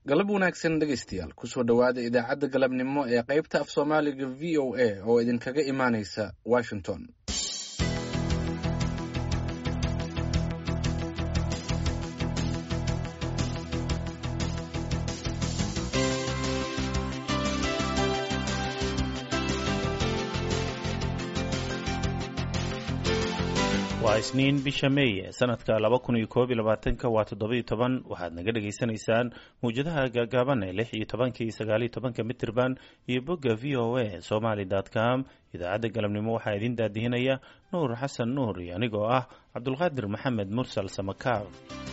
galab wanaagsan dhegaystayaal kusoo dhowaada idaacadda galabnimo ee qaybta af soomaaliga v o a oo idinkaga imaanaysa washington waa isniin bisha meeye sanadka laba kun iyo koob iyo labaatanka waa toddoba iyo toban waxaad naga dhagaysanaysaan mawjadaha gaagaaban ee lix iyo tobanka iyo sagaaliyo tobanka mitirban iyo bogga v o a somaly com idaacadda galabnimo waxaa idin daadihinaya nuur xasan nuur iyo anigoo ah cabdulqaadir maxamed mursal samakaab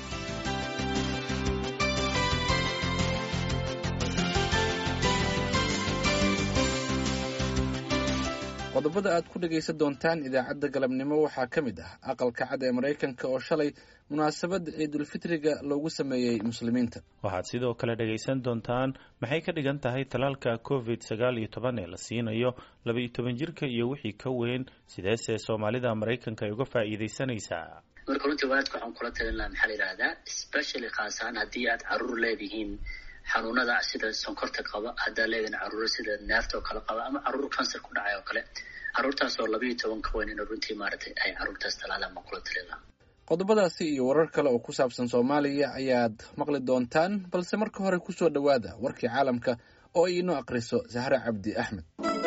qodobada aad ku dhegaysan doontaan idaacadda galabnimo waxaa ka mid ah aqalka cad ee maraykanka oo shalay munaasabadda ciidulfitriga loogu sameeyey muslimiinta waxaad sidoo kale dhegaysan doontaan maxay ka dhigan tahay talaalka covid sagaal iyo toban ee la siinayo laba-iyo toban jirka iyo wixii ka weyn sideese soomaalida maraykanka ay uga faa'iidaysanaysaa marka runtii waalidka waxaan kula talin lahaa maxaa la yidhahdaa specially khaasahaan haddii aad caruur leedihiin xanuunada sida sonkorta qaba haddaa leedihin caruuro sida neefta oo kale qaba ama caruur cancer ku dhacay oo kale caruurtaas oo labayo toban ka weyn in runtii maaragtay ay caruurtaas talaalaan ma kula talin lahaa qodobadaasi iyo warar kale oo ku saabsan soomaaliya ayaad maqli doontaan balse marka hore kusoo dhowaada warkii caalamka oo ay inoo akhriso sahre cabdi axmed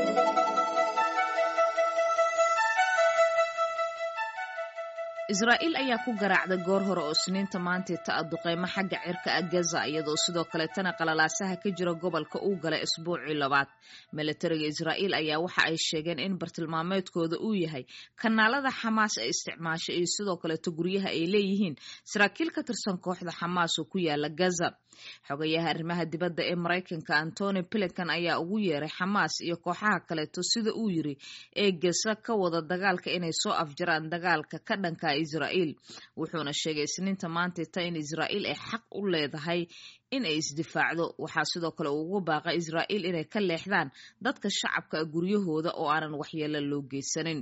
israa'iil ayaa ku garaacday goor hore oo isniinta maantay ta duqeymo xagga cirka ah gaza iyadoo sidoo kaletana qalalaasaha ka jira gobolka uu galay isbuucii labaad milatariga israa'iil ayaa waxa ay sheegeen in bartilmaameedkooda uu yahay kanaalada xamaas ee isticmaasha iyo sidoo kaleeto guryaha ay leeyihiin saraakiil ka tirsan kooxda xamaas oo ku yaala gaza xogayaha arrimaha dibadda ee maraykanka antony blinkan ayaa ugu yeeray xamaas iyo kooxaha kaleeto sida uu yiri ee gasa ka wada dagaalka inay soo afjaraan dagaalka ka dhanka israa'iil wuxuuna sheegay isniinta maantayta in israa'iil ay xaq u leedahay in ay isdifaacdo waxaa sidoo kale uu ugu baaqay israa'iil inay ka leexdaan dadka shacabka guryahooda oo aanan waxyeelo loo geysanin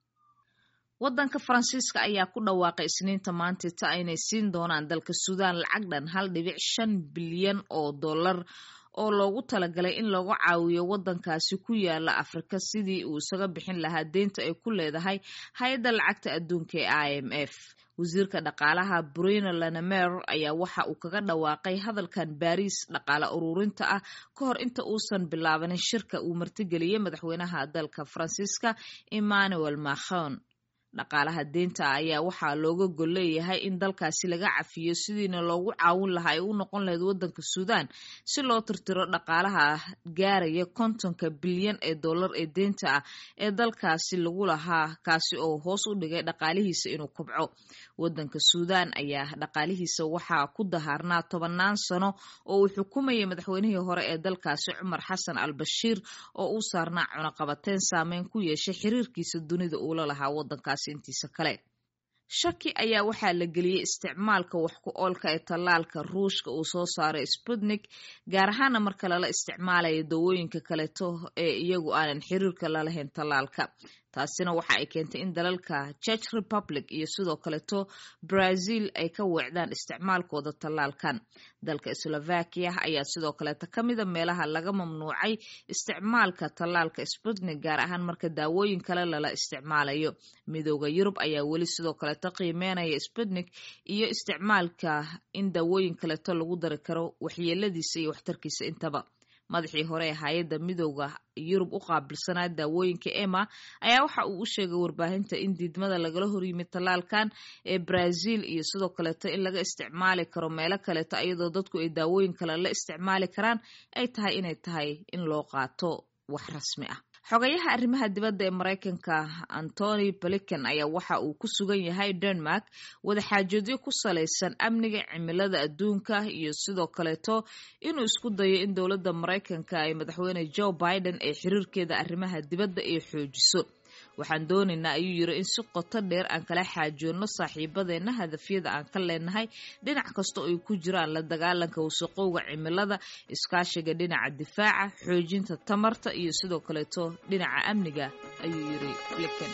waddanka faransiiska ayaa ku dhawaaqay isniinta maantayta inay siin doonaan dalka suudaan lacag dhan hal dhibic shan bilyan oo dollar oo loogu talagalay in lagu caawiyo waddankaasi ku yaala afrika sidii uu isaga bixin lahaa deynta ay ku leedahay hay-adda lacagta adduunka ee i m f wasiirka dhaqaalaha bruno lanemer ayaa waxa uu kaga dhawaaqay hadalkan baariis dhaqaale ururinta ah ka hor inta uusan bilaabanin shirka uu martigeliyey madaxweynaha dalka faransiiska emmanuel macron dhaqaalaha deynta ayaa waxaa looga gol leeyahay in dalkaasi laga cafiyo sidiina loogu caawin lahaa ay u noqon lahayd waddanka suudaan si loo tirtiro dhaqaalaha gaaraya kontonka bilyan ee dollar ee deynta ah ee dalkaasi lagu lahaa kaasi oo hoos u dhigay dhaqaalihiisa inuu kobco waddanka suudaan ayaa dhaqaalihiisa waxaa ku dahaarnaa tobannaan sano oo uu xukumayay madaxweynihii hore ee dalkaasi cumar xasan al bashiir oo uu saarnaa cunaqabateyn saameyn ku yeeshay xiriirkiisa dunida uula lahaa waddankaasi intiisa kale shaki ayaa waxaa la geliyey isticmaalka wax ku oolka ee tallaalka ruushka uu soo saaray sputnik gaar ahaana marka lala isticmaalayo dawooyinka kaleeto ee iyagu aanan xiriirka lalahayn tallaalka taasina waxa ay keentay in dalalka church republic iyo sidoo kaleto brazil ay ka weecdaan isticmaalkooda tallaalkan dalka slovakia ayaa sidoo kaleeto ka mida meelaha laga mamnuucay isticmaalka tallaalka sputnik gaar ahaan marka daawooyin kale lala isticmaalayo midooda yurub ayaa weli sidoo kaleeto qiimeynaya sputnik iyo isticmaalka in daawooyin kaleeto lagu dari karo waxyeeladiisa iyo waxtarkiisa intaba madaxii hore ee hay-adda midooda yurub u qaabilsanaa daawooyinka ema ayaa waxa uu u sheegay warbaahinta in diidmada lagala horyimid tallaalkan ee brazil iyo sidoo kaleeto in laga isticmaali karo meelo kaleeto iyadoo dadku ay daawooyin kale la isticmaali karaan ay tahay inay tahay in loo qaato wax rasmi ah xogayaha arrimaha dibadda ee maraykanka antony blinken ayaa waxa uu ku sugan yahay denmark wadaxaajoodyo ku salaysan amniga cimilada adduunka iyo sidoo kaleeto inuu isku dayo in dowladda maraykanka ay madaxweyne joe biden ee xiriirkeeda arrimaha dibadda ay xoojiso waxaan doonaynaa ayuu yiri in si qoto dheer aan kala xaajoonno saaxiibadeenna hadafyada aan ka leenahay dhinac kasta oo ay ku jiraan la dagaalanka wasaqowga cimilada iskaashiga dhinaca difaaca xoojinta tamarta iyo sidoo kaleeto dhinaca amniga ayuu yiri blinken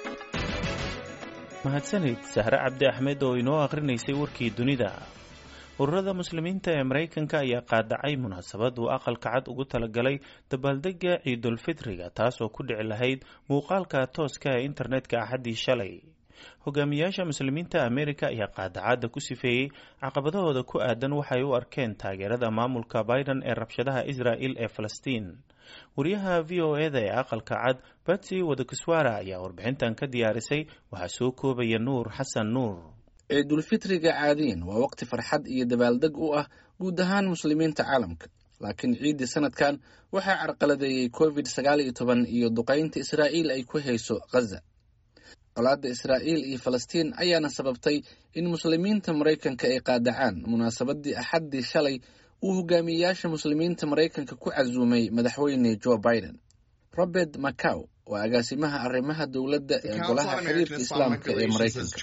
mahadsanid sahre cabdi axmed oo inoo akhrinaysay warkii dunida ururada muslimiinta ee maraykanka ayaa qaadacay munaasabad uu aqalka cad ugu talagalay dabaaldega ciidulfitriga taas oo ku dhici lahayd muuqaalka tooska ee internetka axaddii shalay hogaamiyaasha muslimiinta amerika ayaa qaadacadda ku sifeeyey caqabadahooda ku aadan waxay u arkeen taageerada maamulka biden ee rabshadaha israel ee falastiin wariyaha v o eda ee aqalka cad batsy wadakiswara ayaa warbixintan ka diyaarisay waxaa soo koobaya nuur xasan nuur ciidulfitriga caadiyan waa waqti farxad iyo dabaaldeg u ah guud ahaan muslimiinta caalamka laakiin ciiddii sanadkan waxaa carqaladeeyey covid sagaal iyo toban iyo duqaynta israa'iil ay ku hayso khaza colaadda israa'iil iyo falastiin ayaana sababtay in muslimiinta maraykanka ay qaadacaan munaasabadii axaddii shalay uu hogaamiyeyaasha muslimiinta maraykanka ku casuumay madaxweyne joe biden robert macaw waa agaasimaha arrimaha dowladda ee golaha xiriirka islaamka ee maraykanka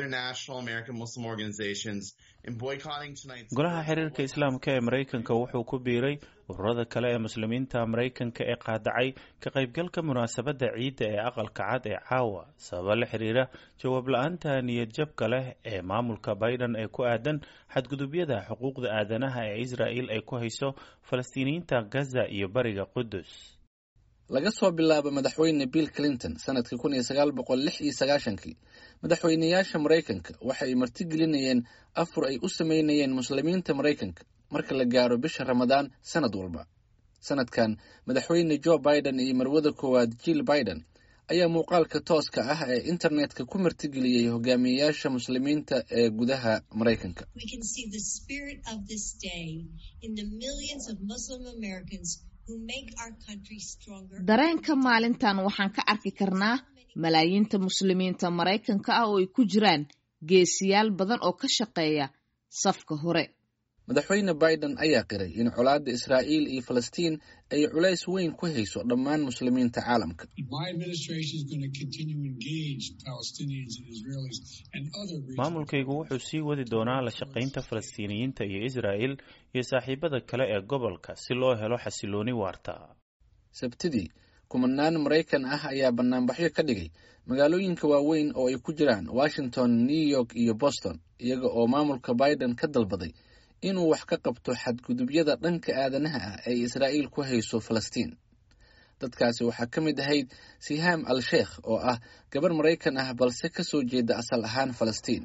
golaha xiriirka islaamka ee maraykanka wuxuu ku biiray ururada kale ee muslimiinta maraykanka ee qaadacay ka qaybgalka munaasabadda ciidda ee aqalka cad ee caawa sababa la xiriira jawaab la-aanta niyad jabka leh ee maamulka biden ee ku aadan xadgudubyada xuquuqda aadanaha ee israel ay ku hayso falastiiniyiinta gaza iyo bariga qudus laga soo bilaabo madaxweyne bill clinton sanadkii kun iyo sagaal boqol lix iyo sagaashankii madaxweyneyaasha maraykanka waxa ay martigelinayeen afur ay u sameynayeen muslimiinta maraykanka marka la gaaro bisha ramadaan sanad walba sanadkan madaxweyne joe biden iyo marwada koowaad jill biden ayaa muuqaalka tooska ah ee internetka ku martigeliyey hogaamiyeyaasha muslimiinta ee gudaha maraykanka dareenka maalintan waxaan ka arki karnaa malaayiinta muslimiinta maraykanka ah oo ay ku jiraan geesiyaal badan oo ka shaqeeya safka hore madaxweyne biden ayaa qiray in colaadda israa'iil iyo falastiin ay culays weyn ku hayso dhammaan muslimiinta caalamka maamulkaygu wuxuu sii wadi doonaa la shaqaynta falastiiniyiinta iyo israa'el iyo saaxiibada kale ee gobolka si loo helo xasilooni waarta sabtidii kumanaan maraykan ah ayaa banaanbaxyo ka dhigay magaalooyinka waaweyn oo ay ku jiraan washington new york iyo boston iyaga oo maamulka biden ka dalbaday inuu wax ka qabto xadgudubyada dhanka aadanaha ah ee israa'iil ku hayso falastiin dadkaasi waxaa ka mid ahayd sihaam al sheekh oo ah gabar maraykan ah balse ka soo jeeda asal ahaan falastiin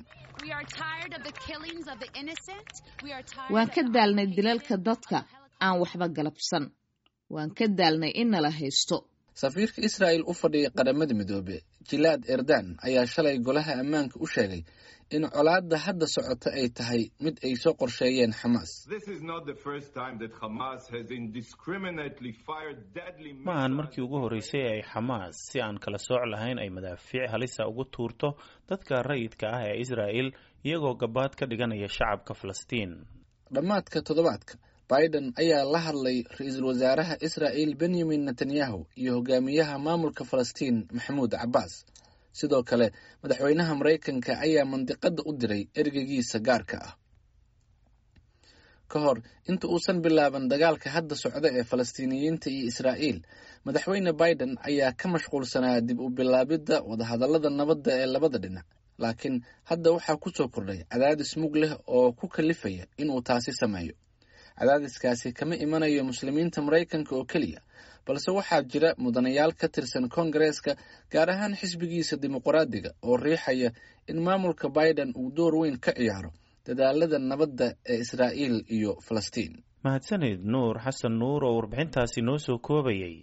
waan ka daalnay dilalka dadka aan waxba galabsan waan ka daalnay in nala haysto safiirka israa'il u fadhiya qaramada midoobe jilaad erdan ayaa shalay golaha ammaanka u sheegay in colaadda hadda socota ay tahay mid ay soo qorsheeyeen xamaas ma ahan markii ugu horreysay ee ay xamaas si aan kala sooc lahayn ay madaafiic halisa ugu tuurto dadka rayidka ah ee israa'el iyagoo gabaad ka dhiganaya shacabka falastiin dhammaadka toddobaadka biden ayaa la hadlay ra-iisul wasaaraha israa'il benyamin netanyahu iyo hogaamiyaha maamulka falastiin maxamuud cabbaas sidoo kale madaxweynaha maraykanka ayaa mandiqadda u diray ergeygiisa gaarka ah ka hor inta uusan bilaaban dagaalka hadda socda ee falastiiniyiinta iyo israa'iil madaxweyne biden ayaa ka mashquulsanaa dib u bilaabidda wadahadallada nabadda ee labada dhinac laakiin hadda waxaa ku soo kordhay cadaadis mug leh oo ku kalifaya inuu taasi sameeyo cadaadiskaasi kama imanayo muslimiinta maraykanka oo keliya balse waxaa jira mudanayaal ka tirsan koongareeska gaar ahaan xisbigiisa dimuqraadiga oo riixaya in maamulka biden uu door weyn ka ciyaaro dadaalada nabadda ee israa'iil iyo falastiin mahadsanid nuur xasan nuur oo warbixintaasi noo soo koobayay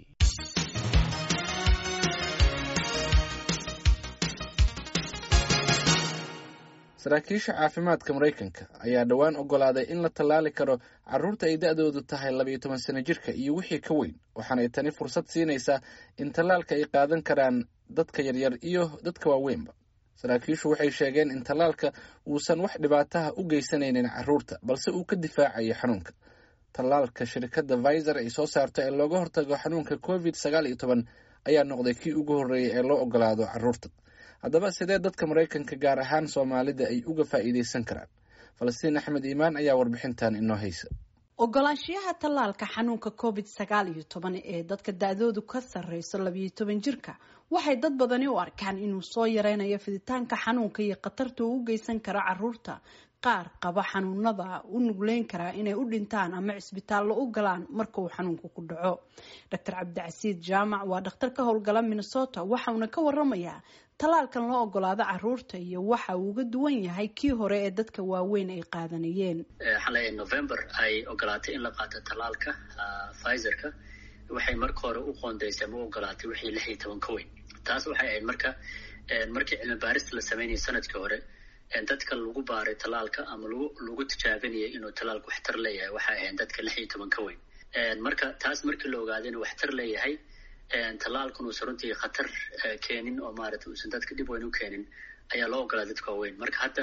saraakiisha caafimaadka maraykanka ayaa dhowaan ogolaaday in la tallaali karo carruurta ay da-doodu tahay labayo toban sano jirka iyo wixii ka weyn waxaanay tani fursad siinaysaa in tallaalka ay qaadan karaan dadka yaryar iyo dadka waaweynba saraakiishu waxay sheegeen in tallaalka uusan wax dhibaataha u geysanaynin carruurta balse uu ka difaacayo xanuunka tallaalka shirkadda viser ay soo saarto ee looga hortago xanuunka covid sagaal iyo toban ayaa noqday kii ugu horreeyay ee loo ogolaado carruurta haddaba sidee dadka maraykanka gaar ahaan soomaalida ay uga faa'iidaysan karaan falastiin axmed iimaan ayaa warbixintan inoo haysa ogolaanshiyaha tallaalka xanuunka covid sagaal iyo toban ee dadka da-doodu ka sarreyso labayo toban jirka waxay dad badani u arkaan inuu soo yareynayo fiditaanka xanuunka iyo khatarta uu u geysan karo caruurta qaar qaba xanuunada u nugleyn karaa inay u dhintaan ama cisbitaallo u galaan marka uu xanuunku ku dhaco doctor cabdicasiid jaamac waa dhakhtar ka howlgala minnesota waxauna ka waramayaa tallaalkan loo ogolaado caruurta iyo waxa uu uga duwan yahay kii hore ee dadka waaweyn ay qaadanayeen xalay november ay ogolaatay in la qaato tallaalka pfizerka waxay marka hore u qoondaysay ama u ogolaatay wixii lix iyo toban ka weyn taas waxay ahayd marka markii cilmi baarista la sameynayay sanadkii hore dadka lagu baaray tallaalka ama lagu lagu tijaabinayay inuu tallaalku waxtar leeyahay waxay ahayd dadka lix iyo toban ka weyn marka taas markii la ogaaday inuu waxtar leeyahay tallaalkan uusan runtii khatar keenin oo maaragtay uusan dadka dhib weyn u keenin ayaa loo ogolaaday dadka waaweyn marka hadda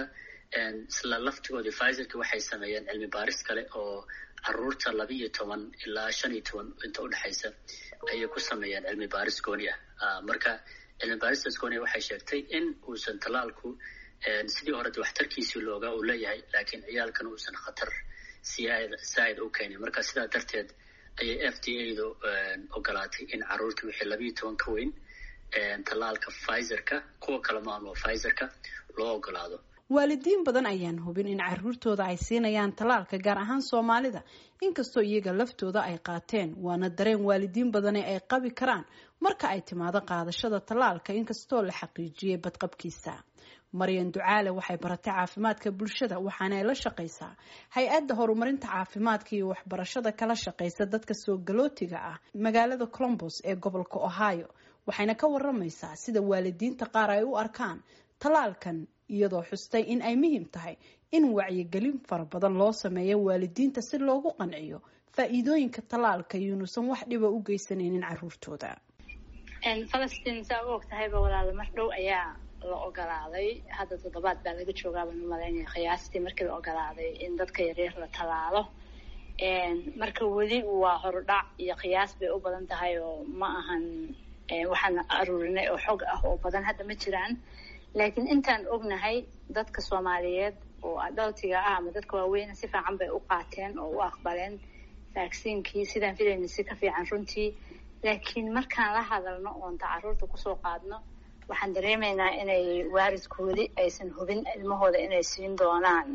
isla laftigoodii pfizerka waxay sameeyeen cilmi baaris kale oo caruurta laba iyo toban ilaa shan iyo toban inta udhexaysa ayay ku sameeyeen cilmi baaris gooni ah marka cilmi baaristaas gooni waxay sheegtay in uusan tallaalku sidii horeta waxtarkiisii loogaa uu leeyahay laakiin ciyaalkan uusan khatar siyaad saa'id u keenin marka sidaa darteed ayay f d a du ogolaatay in caruurta wixii labiiyo toban ka weyn tallaalka pfizerka kuwa kale maamulo pfizerka loo ogolaado waalidiin badan ayaan hubin in caruurtooda ay siinayaan tallaalka gaar ahaan soomaalida inkastoo iyaga laftooda ay qaateen waana dareen waalidiin badani ay qabi karaan marka ay timaado qaadashada tallaalka inkastoo la xaqiijiyey badqabkiisa maryan ducaale waxay baratay caafimaadka bulshada waxaana ay la shaqaysaa hay-adda horumarinta caafimaadka iyo waxbarashada kala shaqaysa dadka soo galootiga ah magaalada colombos ee gobolka ohio waxayna ka waramaysaa sida waalidiinta qaar ay u arkaan tallaalkan iyadoo xustay in ay muhiim tahay in wacyigelin fara badan loo sameeyo waalidiinta si loogu qanciyo faa-iidooyinka tallaalka iyuunusan wax dhiba u geysanaynin caruurtooda falastiin saa u og tahayba walaalo mar dhow ayaa la ogolaaday hadda toddobaad baa laga joogaabaan u malaynaya qiyaastii markii la ogolaaday in dadka yaryar la tallaalo marka weli waa horudhac iyo qiyaas bay u badan tahay oo ma ahan waxaan aruurinay oo xog ah oo badan hadda ma jiraan laakiin intaan ognahay dadka soomaaliyeed oo adaltiga ah ama dadka waaweyna si fiican bay u qaateen oo u aqbaleen vaksiinkii sidaan filayna si ka fiican runtii laakiin markaan la hadalno oonta caruurta kusoo qaadno waxaan dareemaynaa inay waaridkoodi aysan hubin ilmahooda inay siin doonaan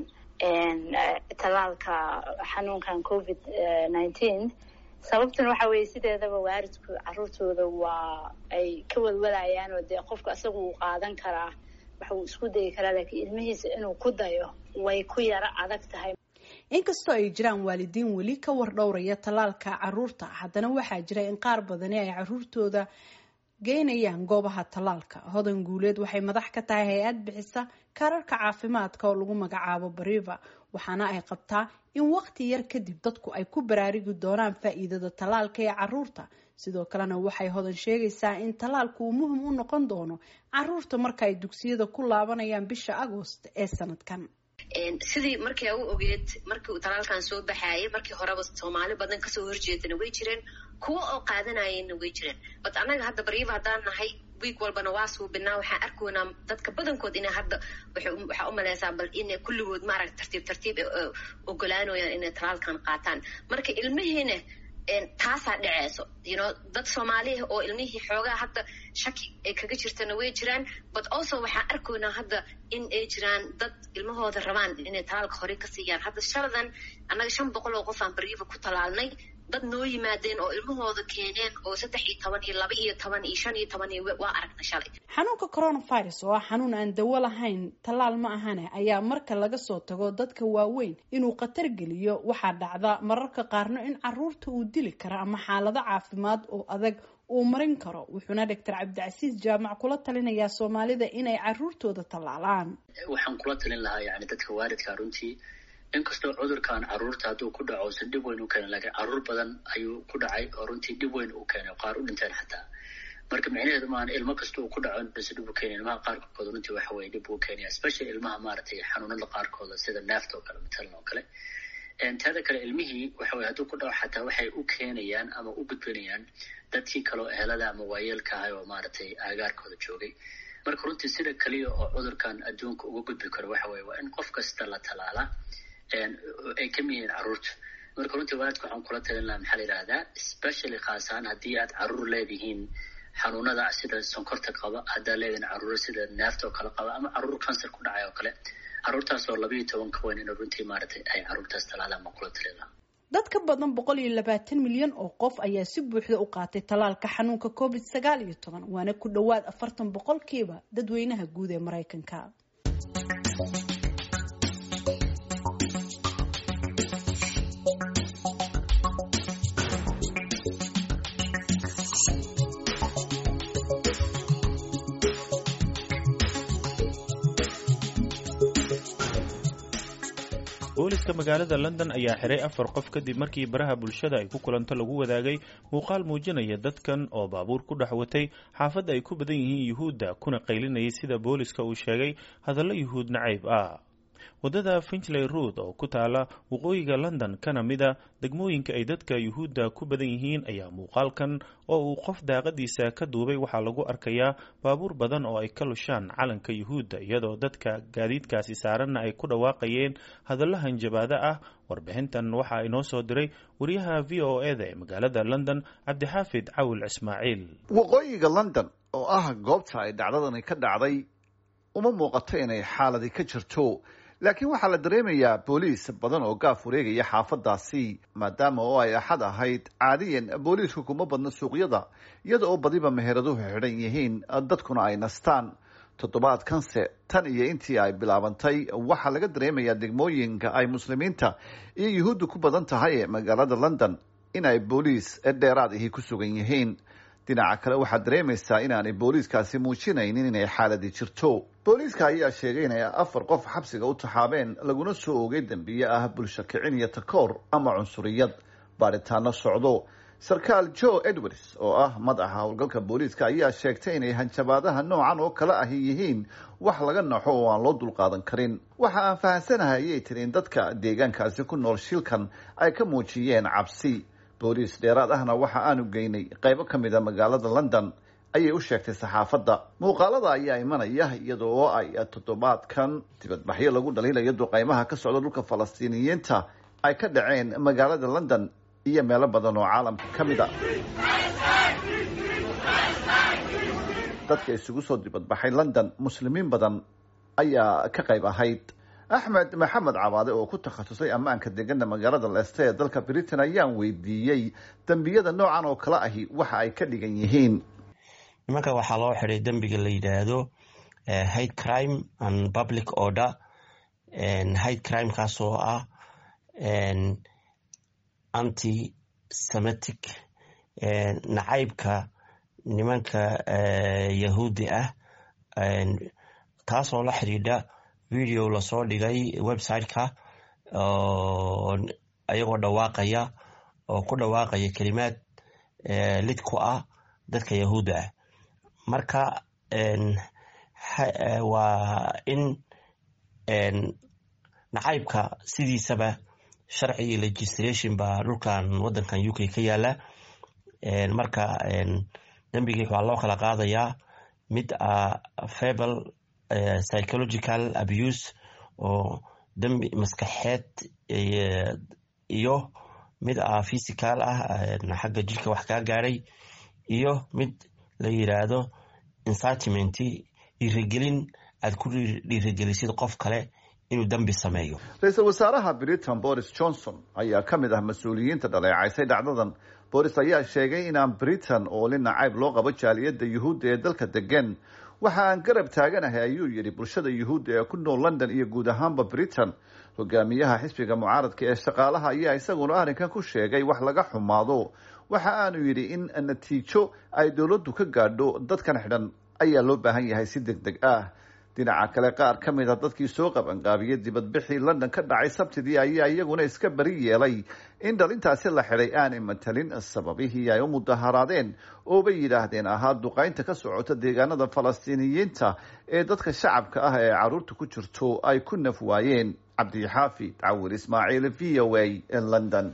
tallaalka xanuunkan covid nineteen sababtuna waxa weeye sideedaba waaridku caruurtooda waa ay ka walwalayaan oo dee qofka isaga uu qaadan karaa waxa uu isku dayi karaa laakiin ilmihiisa inuu ku dayo way ku yaro adag tahay inkastoo ay jiraan waalidiin weli ka war dhowraya tallaalka caruurta haddana waxaa jira in qaar badani ay caruurtooda geynayaan goobaha tallaalka hodan guuleed waxay madax ka tahay hay-ad bixisa kaararka caafimaadka oo lagu magacaabo bariva waxaana ay qabtaa in waqti yar kadib dadku ay ku baraarigi doonaan faa-iidada tallaalka ee caruurta sidoo kalena waxay hodan sheegaysaa in tallaalku uu muhim u noqon doono caruurta marka ay dugsiyada ku laabanayaan bisha agost ee sanadkan sidii markii u ogeed markii uu talaalkan soo baxaayay markii horeba soomaali badan kasoo horjeedana way jireen kuwa oo qaadanayana way jireen bat annaga hadda bariiba haddaan nahay wiig walbana waa suubinaa waxaan arkoynaa dadka badankood ina hadda waxaa u maleysaa bal ina kulligood maaragta tartiib tartiib ogolaanayaan inay talaalkan qaataan marka ilmihiina taasaa dhaceyso yno dad soomaaliya oo ilmihii xoogaa hadda shaki ay kaga jirtana way jiraan but also waxaan arkoynaa hadda in ay jiraan dad ilmahooda rabaan inay talaalka hore ka siiyaan hadda shaladan annaga shan boqol oo qof aan bariifa ku talaalnay dad noo yimaadeen oo ilmahooda keeneen oo saddex iyo toban iyo laba iyo toban iyo shan iyo toban iyo waa aragna shalay xanuunka coronavirus oo ah xanuun aan dawo lahayn tallaal ma ahane ayaa marka laga soo tago dadka waaweyn inuu khatar geliyo waxaa dhacda mararka qaarno in caruurta uu dili kara ama xaalado caafimaad oo adag uu marin karo wuxuuna doctor cabdicasiis jaamac kula talinayaa soomaalida inay caruurtooda tallaalaan waxaan kula talin lahaa yani dadka waalidka runtii inkastoo cudurkan caruurta hadduu ku dhaco usan dhib weyn u keenin laakiin caruur badan ayuu ku dhacay oo runtii dhib weyn u keenay qaar u dhinteen xataa marka micnaheedu maahan ilmo kasta uu ku dhaco inuusan dhib u keenin ilmaha qaarkood runtii waxa weye dhib uu keenaya especially ilmaha maaragtay xanuunada qaarkooda sida neefta oo kale matalan oo kale teeda kale ilmihii waxa weye hadduu ku dhaco xataa waxay u keenayaan ama u gudbinayaan dadkii kaleo ehelada ama waayeelka ahay oo maaragtay aagaarkooda joogay marka runtii sida keliya oo cudurkan adduunka uga gudbi karo waxa weye waa in qof kasta la talaalaa ay ka mid yihiin caruurta marka runtii waalidka waxaan kula talin lahaa maxaa la yidhahdaa specially khaasahaan haddii aad caruur leedihiin xanuunada sida sonkorta qaba haddaa leedihiin caruuro sida neefta oo kale qaba ama caruur cancer ku dhacay oo kale caruurtaas oo labayo toban ka weyn in runtii maaragtay ay caruurtaas talaadaan baan kula talila dad ka badan boqol iyo labaatan milyan oo qof ayaa si buuxda u qaatay tallaalka xanuunka covid sagaal iyo toban waana ku dhowaad afartan boqolkiiba dadweynaha guud ee maraykanka booliska magaalada london ayaa xiray afar qof kadib markii baraha bulshada ay ku kulanto lagu wadaagay muuqaal muujinaya dadkan oo baabuur ku dhex watay xaafadda ay ku badan yihiin yuhuudda kuna qaylinayay sida booliska uu sheegay hadallo yuhuud nacayb ah waddada finchley rood oo ku taala waqooyiga london kana mida degmooyinka ay dadka yuhuudda ku badan yihiin ayaa muuqaalkan oo uu qof daaqadiisa ka duubay waxaa lagu arkayaa baabuur badan oo ay ka lushaan calanka yuhuudda iyadoo dadka gaadiidkaasi saaranna ay ku dhawaaqayeen hadallo hanjabaado ah warbixintan waxaa inoo soo diray wariyaha v o e da ee magaalada london cabdixaafid cawil ismaaciil waqooyiga london oo ah goobta ay dhacdadani ka dhacday uma muuqato inay xaaladi ka jirto laakiin waxaa la dareemayaa booliis badan oo gaaf wareegaya xaafadaasi maadaama oo ay axad ahayd caadiyan booliisku kuma badna suuqyada iyada oo badiba meheraduhu xidhan yihiin dadkuna ay nastaan toddobaadkanse tan iyo intii ay bilaabantay waxaa laga dareemayaa degmooyinka ay muslimiinta iyo yuhuudda ku badan tahay ee magaalada london in ay booliis dheeraad ahi ku sugan yihiin dhinaca kale waxaad dareemaysaa inaanay booliiskaasi muujinaynin inay xaaladi jirto booliiska ayaa sheegay inay afar qof xabsiga u taxaabeen laguna soo oogay dembiye ah bulsho kicin iyo takoor ama cunsuriyad baadhitaano socdo sarkaal joe edwards oo ah madaxa howlgalka booliiska ayaa sheegtay inay hanjabaadaha noocan oo kale ahi yihiin wax laga naxo oo aan loo dulqaadan karin waxa aan fahamsanahay ayay tiri in dadka deegaankaasi ku nool shilkan ay ka muujiyeen cabsi booliis dheeraad ahna waxa aanu geynay qaybo ka mid a magaalada london ayay u sheegtay saxaafadda muuqaalada ayaa imanaya iyada oo ay toddobaadkan dibadbaxyo lagu dhaliilayo duqeymaha ka socda dhulka falastiiniyiinta ay ka dhaceen magaalada london iyo meelo badan oo caalamka ka mid a dadka isugu soo dibadbaxay london muslimiin badan ayaa ka qayb ahayd axmed maxamed cabaade oo ku takhasusay ammaanka degana magaalada leeste ee dalka britain ayaan weydiiyey dembiyada noocan oo kale ahi waxa ay ka dhigan yihiin nimanka waxaa loo xiday dembiga la yidhaahdo hate crime and public order hate crimekaas oo ah anti semitic nacaybka nimanka yahuudi ah taasoo la xidhiidha video lasoo dhigay website-ka ayagoo dhawaaqaya oo ku dhawaaqaya kelimaad lid ku ah dadka yahuudda ah marka waa in nacaybka sidiisaba sharci iyo legislation baa dhulkan wadankan u k ka yaala marka dembigii waa loo kala qaadayaa mid a fable psychological abuse oo dembi maskaxeed iyo mid a physical ah xagga jirka wax kaa gaadhay iyo mid la yiraahdo incitiment dhiirigelin aad ku dhiirigelisid qof kale inuu dembi sameeyo ra-iisul wasaaraha britain boris johnson ayaa ka mid ah mas-uuliyiinta dhaleecaysay dhacdadan boris ayaa sheegay inaan britain oo li nacayb loo qabo jaaliyadda yuhuudda ee dalka degan waxa aan garab taaganahay ayuu yidhi bulshada yuhuudda ee ku nool london iyo guud ahaanba britain hogaamiyaha xisbiga mucaaradka ee shaqaalaha ayaa isaguna arrinkan ku sheegay wax laga xumaado waxa aanu yidhi in natiijo ay dowladdu ka gaadho dadkan xidhan ayaa loo baahan yahay si deg deg ah dhinaca kale qaar ka mid a dadkii soo qabanqaabiyey dibadbixii london ka dhacay sabtidii ayaa iyaguna iska beri yeelay in dhalintaasi la xidhay aanay matalin sababihii ay u mudaharaadeen oo bay yidhaahdeen ahaa duqaynta ka socota deegaanada falastiiniyiinta ee dadka shacabka ah ee caruurta ku jirto ay ku naf waayeen cabdixaafid cawil ismaaciil v o a london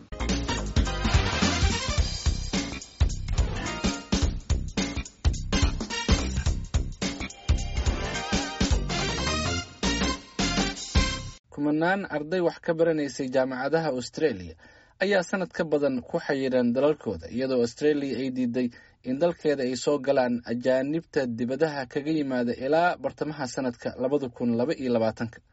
kumanaan arday wax ka baranaysay jaamacadaha australia ayaa sanad ka badan ku xayiran dalalkooda iyadoo australia ay diiday in dalkeeda ay soo galaan ajaanibta dibadaha kaga yimaada ilaa bartamaha sanadka labada kun laba iyo labaatanka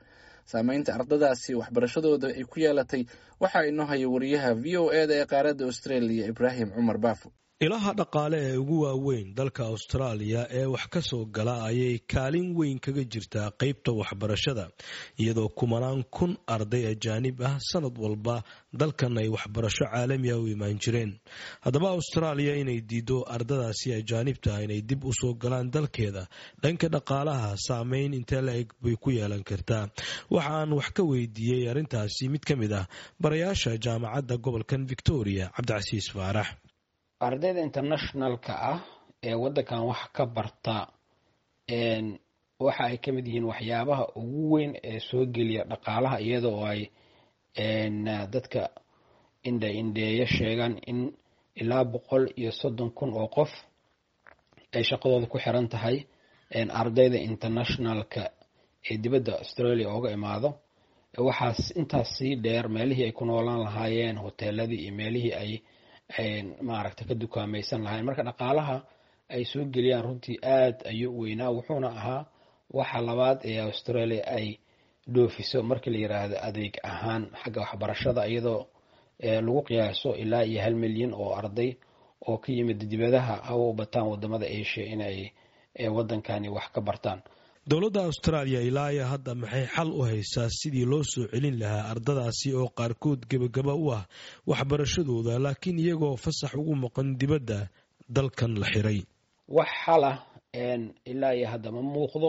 saameynta ardadaasi waxbarashadooda ay ku yeelatay waxaa inoo haya wariyaha v o e da ee qaaradda australia ibraahim cumar baafo ilaha dhaqaale ee ugu waaweyn dalka austraaliya ee wax ka soo gala ayay kaalin weyn kaga jirtaa qeybta waxbarashada iyadoo kumanaan kun arday ajaanib ah sanad walba dalkan ay waxbarasho caalamiah u imaan jireen haddaba austraaliya inay diido ardadaasi ajaanibta inay dib u soo galaan dalkeeda dhanka dhaqaalaha saameyn intee la-eg bay ku yeelan kartaa waxaan wax ka weydiiyey arrintaasi mid ka mid ah barayaasha jaamacadda gobolkan victoria cabdicasiis faarax ardayda internationalka ah ee waddankan wax ka barta waxa ay ka mid yihiin waxyaabaha ugu weyn ee soo geliya dhaqaalaha iyadoo ay dadka indha indheeya sheegaan in ilaa boqol iyo soddon kun oo qof ay shaqadooda ku xiran tahay ardayda internationalka ee dibadda australia ooga imaado waxaas intaas sii dheer meelihii ay ku noolaan lahaayeen hoteeladii iyo meelihii ay maaragta ka dukaamaysan lahayn marka dhaqaalaha ay soo geliyaan runtii aad ayuu u weynaa wuxuuna ahaa waxa labaad ee australia ay dhoofiso markii la yiraahdo adeeg ahaan xagga waxbarashada iyadoo lagu qiyaaso ilaa iyo hal milyan oo arday oo ka yimid dibadaha hawa u bataan wadamada asia inay wadankani wax ka bartaan dowladda austraaliya ilaa iyo hadda maxay xal u haysaa sidii loo soo celin lahaa ardadaasi oo qaarkood gebagaba u ah waxbarashadooda laakiin iyagoo fasax ugu maqan dibadda dalkan la xiray wax xala ilaa iyo hadda ma muuqdo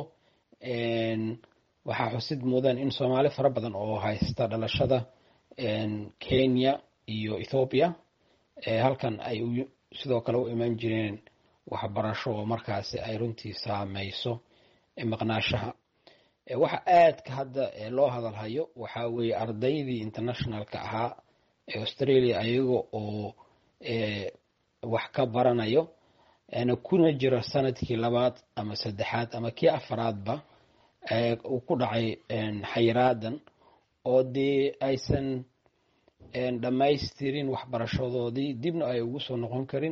waxaa xusid mudan in soomaali fara badan oo haysta dhalashada kenya iyo ethoobiya halkan ay sidoo kale u imaan jireen waxbarasho oo markaasi ay runtii saameyso maqnaashaha waxa aadka hadda loo hadalhayo waxaa weeye ardaydii internationalka ahaa ee australia ayaga oo wax ka baranayo kuna jira sanadkii labaad ama saddexaad ama kii afaraadba uu ku dhacay xayiraadan oo dee aysan dhammaystirin waxbarashadoodii dibna ay ugu soo noqon karin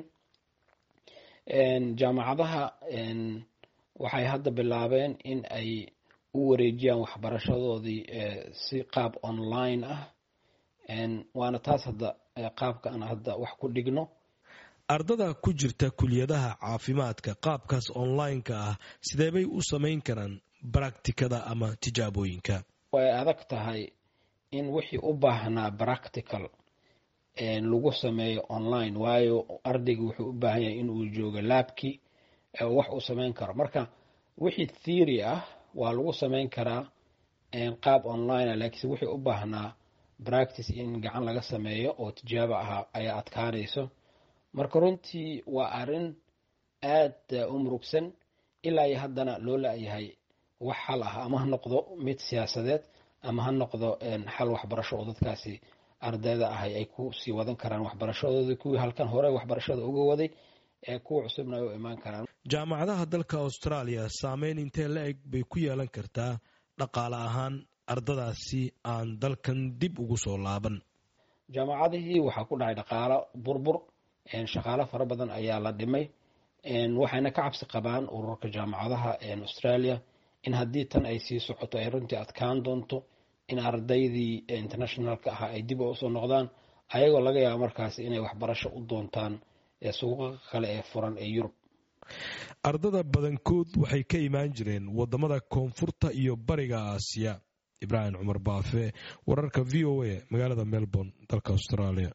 jaamacadaha waxay hadda bilaabeen in ay u wareejiyaan waxbarashadoodii si qaab online ah waana taas hadda qaabka aan hadda wax ku dhigno ardada ku jirta kuliyadaha caafimaadka qaabkaas online-ka ah sideebay u samayn karaan baracticada ama tijaabooyinka way adag tahay in wixii u baahnaa practical lagu sameeyo online waayo ardayga wuxuu u baahan yahay inuu joogo laabkii wax uu samayn karo marka wixii theory ah waa lagu samayn karaa qaab online laakiinse wixii u baahnaa practice in gacan laga sameeyo oo tijaabo ahaa ayaa adkaanayso marka runtii waa arrin aad u murugsan ilaa iyo haddana loo la-yahay wax xal ah ama ha noqdo mid siyaasadeed ama ha noqdo xal waxbarasho oo dadkaasi ardayda ahay ay ku sii wadan karaan waxbarashadoodii kuwii halkan hore waxbarashada uga waday ee kuwa cusubna ay u imaan karaan jaamacadaha dalka austraaliya saameyn intee la eg bay ku yeelan kartaa dhaqaale ahaan ardadaasi aan dalkan dib ugu soo laaban jaamacadihii waxaa ku dhacay dhaqaalo burbur shaqaalo fara badan ayaa la dhimay waxayna ka cabsi qabaan ururka jaamacadaha australia in haddii tan ay sii socoto ay runtii adkaan doonto in ardaydii internationalka ahaa ay dib usoo noqdaan ayagoo laga yaabo markaas inay waxbarasho u doontaan suuqa kale ee furan ee yurub ardada badankood waxay ka imaan jireen wadamada koonfurta iyo bariga aasiya ibraahim cumar baafe wararka v o a magaalada melbourne dalka australia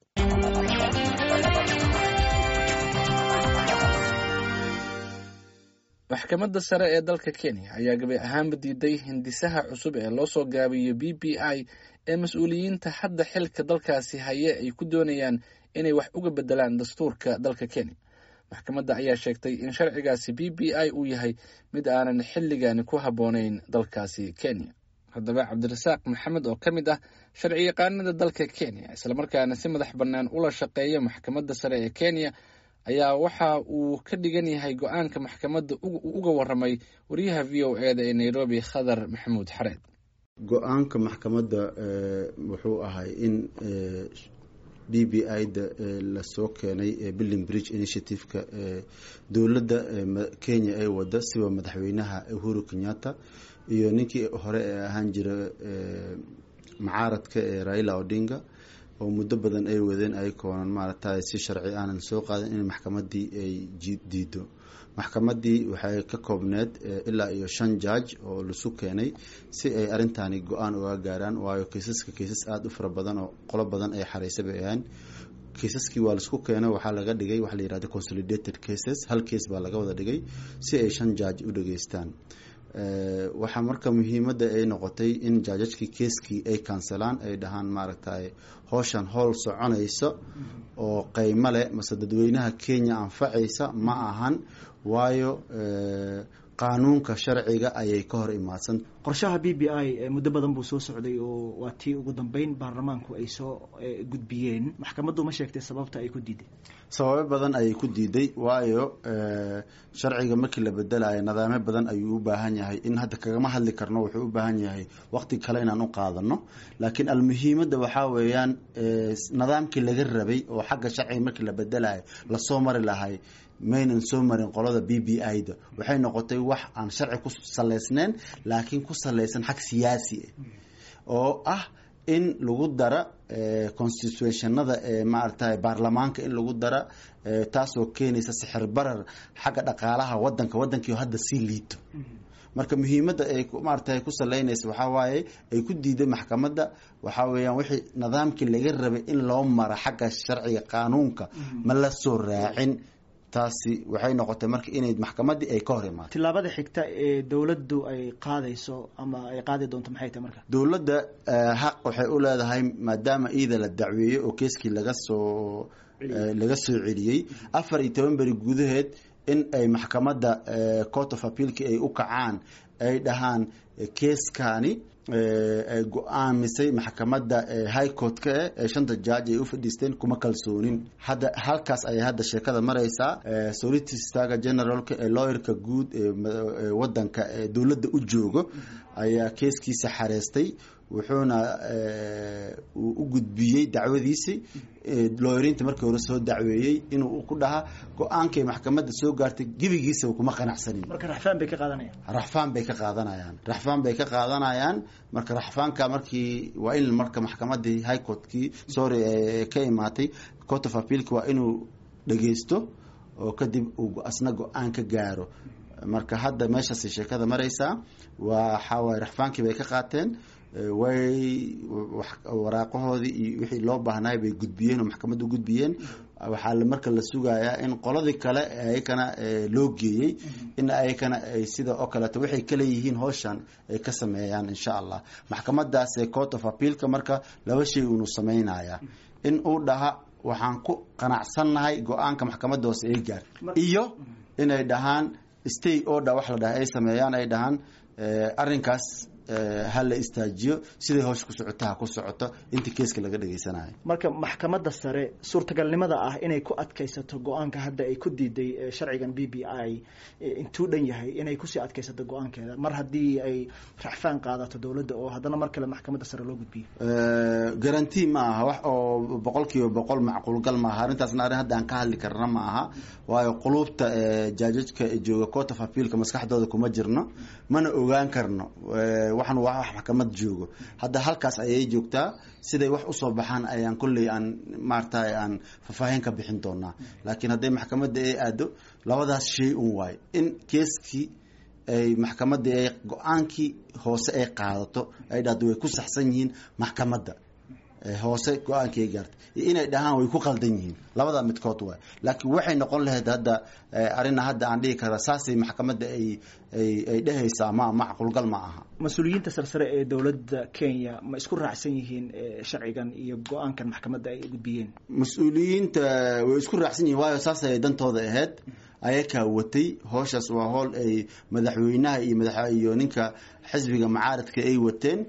maxkamadda sare ee dalka kenya ayaa gabi ahaanba diiday hindisaha cusub ee loo soo gaabiyo b b i ee mas-uuliyiinta hadda xilka dalkaasi haye ay ku doonayaan inay wax uga bedelaan dastuurka dalka kenya maxkamadda ayaa sheegtay in sharcigaasi b b i uu yahay mid aanan xilligani ku habboonayn dalkaasi kenya haddaba cabdirasaaq maxamed oo ka mid ah sharci yaqaanada dalka kenya islamarkaana si madax bannaan ula shaqeeya maxkamadda sare ee kenya ayaa waxa uu ka dhigan yahay go-aanka maxkamadda uga waramay wariyaha v o e da ee nairobi khadar maxamuud xareed go-aanka maxkamadda wuxuu ahay in b b i da lasoo keenay billing bridge initiative-ka dowladda kenya ay wada siba madaxweynaha uhuru kenyatta iyo ninkii hore ee ahaan jira macaaradka ee raila odinga oo muddo badan ay wadeen ayakoonan maaragtay si sharci aanan soo qaadin in maxkamadii ay diido maxkamadii waxay ka koobneed ilaa iyo shan jaaj oo lasu keenay si ay arintani go-aan uga gaaraan waayo kiisaska kiisas aada u fara badan oo qolo badan ay xareysa bay ahaan kiisaskii waa laisku keenay waxaa laga dhigay waxa la yihahda consolidated cases hal case baa laga wada dhigay si ay shan jaaj u dhageystaan waxaa marka muhiimadda ay noqotay in jaajajkii keeskii ay kanselaan ay dhahaan maaragtay howshan howl soconaysa oo qeymo leh mase dadweynaha kenya anfacaysa ma ahan waayo qaanuunka sharciga ayay ka hor imaadsan qorshaha b b i muddo badan buu soo socday oo waa tii ugu dambeyn baarlamaanku ay soo gudbiyeen maxkamaddu ma sheegtay sababta ay ku diiday sababo badan ayay ku diiday waayo sharciga markii la bedelayo nidaamyo badan ayuu u baahan yahay in hadda kagama hadli karno wuxuu u baahan yahay waqti kale inaan u qaadano laakiin almuhiimadda waxaa weeyaan nidaamkii laga rabay oo xagga sharciga markii la bedelayo lasoo mari lahay maynan soo marin qolada b b i da waxay noqotay wax aan sharci ku saleysneyn laakiin ku saleysan xag siyaasi ah oo ah in lagu dara constitutionada ee maaragtay baarlamaanka in lagu dara taasoo keenaysa sixir barar xagga dhaqaalaha wadanka wadankii hadda sii liito marka muhiimadda ay maaragtay ku saleynaysa waxaa waaye ay ku diiday maxkamadda waxaa weeyaan wixii nidaamkii laga rabay in loo mara xagga sharciga qaanuunka ma la soo raacin taasi waxay noqotay marka inay maxkamadii ay ka hor imaado tillaabada xigta ee dowladdu ay qaadayso ama ay qaadi doonto maxay tahay marka dowladda xaq waxay u leedahay maadaama iida la dacweeyey oo keeskii laga soo laga soo celiyey afar iyo toban beri gudaheed in ay maxkamadda court of appealki ay u kacaan ay dhahaan keeskani ay go-aamisay maxkamadda high court-ka eh ee shanta jaaj ay u fadhiisteen kuma kalsoonin hadda halkaas ayay hadda sheekada maraysaa solicitor generalka ee lawyerka guud ee wadanka ee dowladda u joogo ayaa keeskiisa xareystay wuxuuna uu u gudbiyey dacwadiisii looyariinta markii hore soo dacweeyey inuu ku dhaha go-aankay maxkamadda soo gaartay gebigiisaba kuma qanacsanin marka raxfaan bay ka qaadanayaan raxfaan bay ka qaadanayaan raxfaan bay ka qaadanayaan marka raxfaanka markii waa in marka maxkamadii high courtkii sorry ka imaatay court of appealka waa inuu dhageysto oo kadib uu asna go-aan ka gaaro marka hadda meeshaas sheekada maraysaa waxaa waaye raxfaankii bay ka qaateen way waraaqahoodii iyo wixii loo baahnay bay gudbiyeen oo maxkamadda u gudbiyeen waxaa marka la sugayaa in qoladii kale ayakana loo geeyey in ayakana ay sida oo kaleeto waxay kaleeyihiin howshan ay ka sameeyaan insha allah maxkamadaas court of appealka marka laba shay uunu sameynaya in uu dhaha waxaan ku qanacsannahay go-aanka maxkamadda hoose ay gaar iyo inay dhahaan stay order wax la dhaha ay sameeyaan ay dhahaan arrinkaas ha la istaajiyo siday howsha ku socoto ha ku socoto inta keeska laga dhageysanayo marka maxkamadda sare suurtagalnimada ah inay ku adkaysato go-aanka hadda ay ku diiday sharcigan b b i intuu dhan yahay inay kusii adkaysato go-aankeeda mar haddii ay raxfaan qaadato dowladda oo haddana mar kale maxkamadda sare loo gudbiyo garanti ma aha wax oo boqol kiiba boqol macquulgal maaha arrintaasna arrin hadda aan ka hadli karna ma aha waayo quluubta jaajajka jooga court of appealka maskaxdooda kuma jirno mana ogaan karno waxan waa wax maxkamad joogo hadda halkaas ayay joogtaa siday wax usoo baxaan ayaan kolley aan maaragtay aan faahfaahin ka bixin doonaa laakiin hadday maxkamadda ay aado labadaas shay un waayo in keeskii ay maxkamadda ay go-aankii hoose ay qaadato ay dhahdo way ku saxsan yihiin maxkamadda hoose go-aankii ay gaartay iyo inay dhahaan way ku qaldan yihiin labada midkood waay laakiin waxay noqon lahayd hadda arina hadda aan dhihi kara saasay maxkamadda ay ay ay dhehaysaa ma macquulgal ma aha mas-uuliyiinta sarsare ee dowladda kenya ma isku raacsan yihiin sharcigan iyo go-aankan maxkamadda ay gudbiyeen mas-uuliyiinta way isku raacsan yihiin waayo saas ay dantooda ahayd ayakaa watay howshaas waa howl ay madaxweynaha iyo madax iyo ninka xisbiga macaaradka ay wateen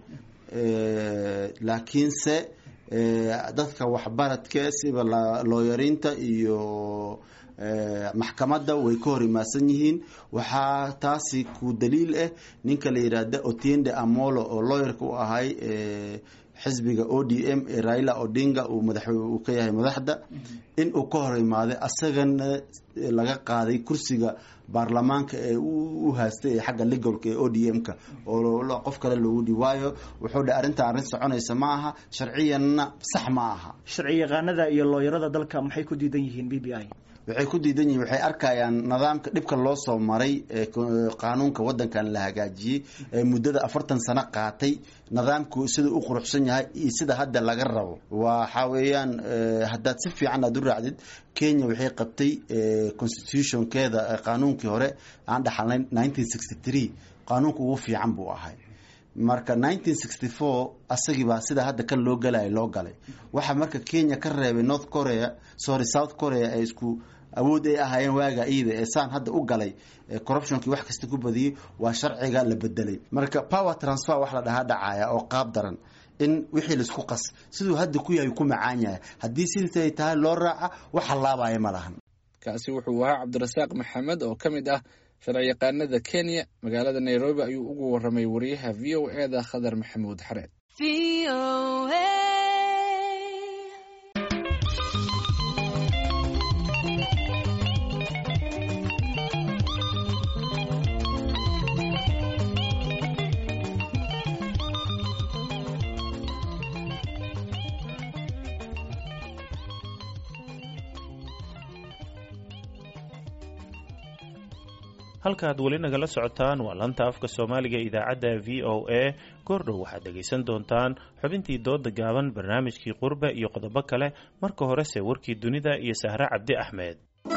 laakiinse dadka waxbaradka siba looyarinta iyo maxkamadda way ka hor imaadsan yihiin waxaa taasi ku daliil ah ninka la yidhaahda otiende amolo oo lawyerka u ahay xisbiga o d m ee raila odinga uu madax uu ka yahay madaxda in uu ka hor imaaday asagana laga qaaday kursiga baarlamaanka ee u haastay ee xagga legalka ee o d m-ka oo qof kale loogu dhi waayo wuxuu dhe arrintan arrin soconaysa ma aha sharciyanna sax ma aha sharci yaqaanada iyo looyarada dalka maxay ku diidan yihiin b b i waxay ku diidan yihiin waxay arkayaan nidaamka dhibka loo soo maray ee qaanuunka waddankan la hagaajiyey ee muddada afartan sano qaatay nidaamku siduu u quruxsan yahay iyo sida hadda laga rabo waxa weeyaan haddaad si fiican aad u raacdid kenya waxay qabtay constitutionkeeda qaanuunkii hore aan dhaxalnay nineteen sixty three qaanuunka ugu fiican buu ahay marka nineteen sixty four asagibaa sida hadda kan loo galaya loo galay waxaa marka kenya ka reebay north korea sorry south korea ay isku awood ay ahaayeen waaga iida ee saan hadda u galay corruptionkii wax kasta ku badiyey waa sharciga la bedelay marka power transfer wax la dhahaa dhacaya oo qaab daran in wixii laisku qas siduu hadda ku yahay ku macaan yahay haddii sidiisay tahay loo raaca wax hallaabaya ma lahan kaasi wuxuu ahaa cabdirasaaq maxamed oo ka mid ah sharciyaqaanada kenya magaalada nairobi ayuu ugu waramay wariyaha v o e da khadar maxamuud xareed halkaaad weli nagala socotaan waa lanta afka soomaaliga idaacadda v o a goordhow waxaad dhegaysan doontaan xubintii dooda gaaban barnaamijkii qurbe iyo qodobo kale marka horese warkii dunida iyo sahre cabdi axmed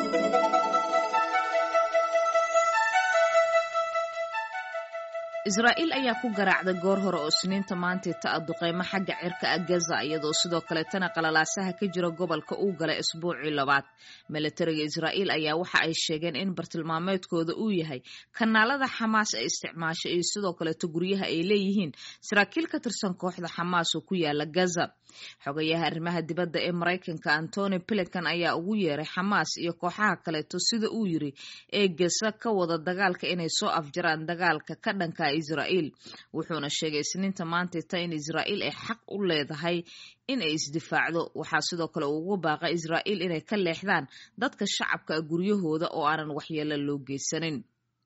israa'iil ayaa ku garaacday goor hore oo isniinta maantay ta duqeymo xagga cirka ah gaza iyadoo sidoo kaleetana qalalaasaha ka jira gobolka uu galay isbuucii labaad milatariga israa'iil ayaa waxa ay sheegeen in bartilmaameedkooda uu yahay kanaalada xamaas ee isticmaasha iyo sidoo kaleeto guryaha ay leeyihiin saraakiil ka tirsan kooxda xamaas oo ku yaala gaza xogayaha arrimaha dibadda ee maraykanka antony blinkan ayaa ugu yeeray xamaas iyo kooxaha kaleeto sida uu yiri ee gasa ka wada dagaalka inay soo afjaraan dagaalka ka dhanka israa'iil wuxuuna sheegay isniinta maantayta in israa'iil ay xaq u leedahay in ay isdifaacdo waxaa sidoo kale uu ugu baaqay israa'iil inay ka leexdaan dadka shacabka guryahooda oo aanan waxyeelo loo geysanin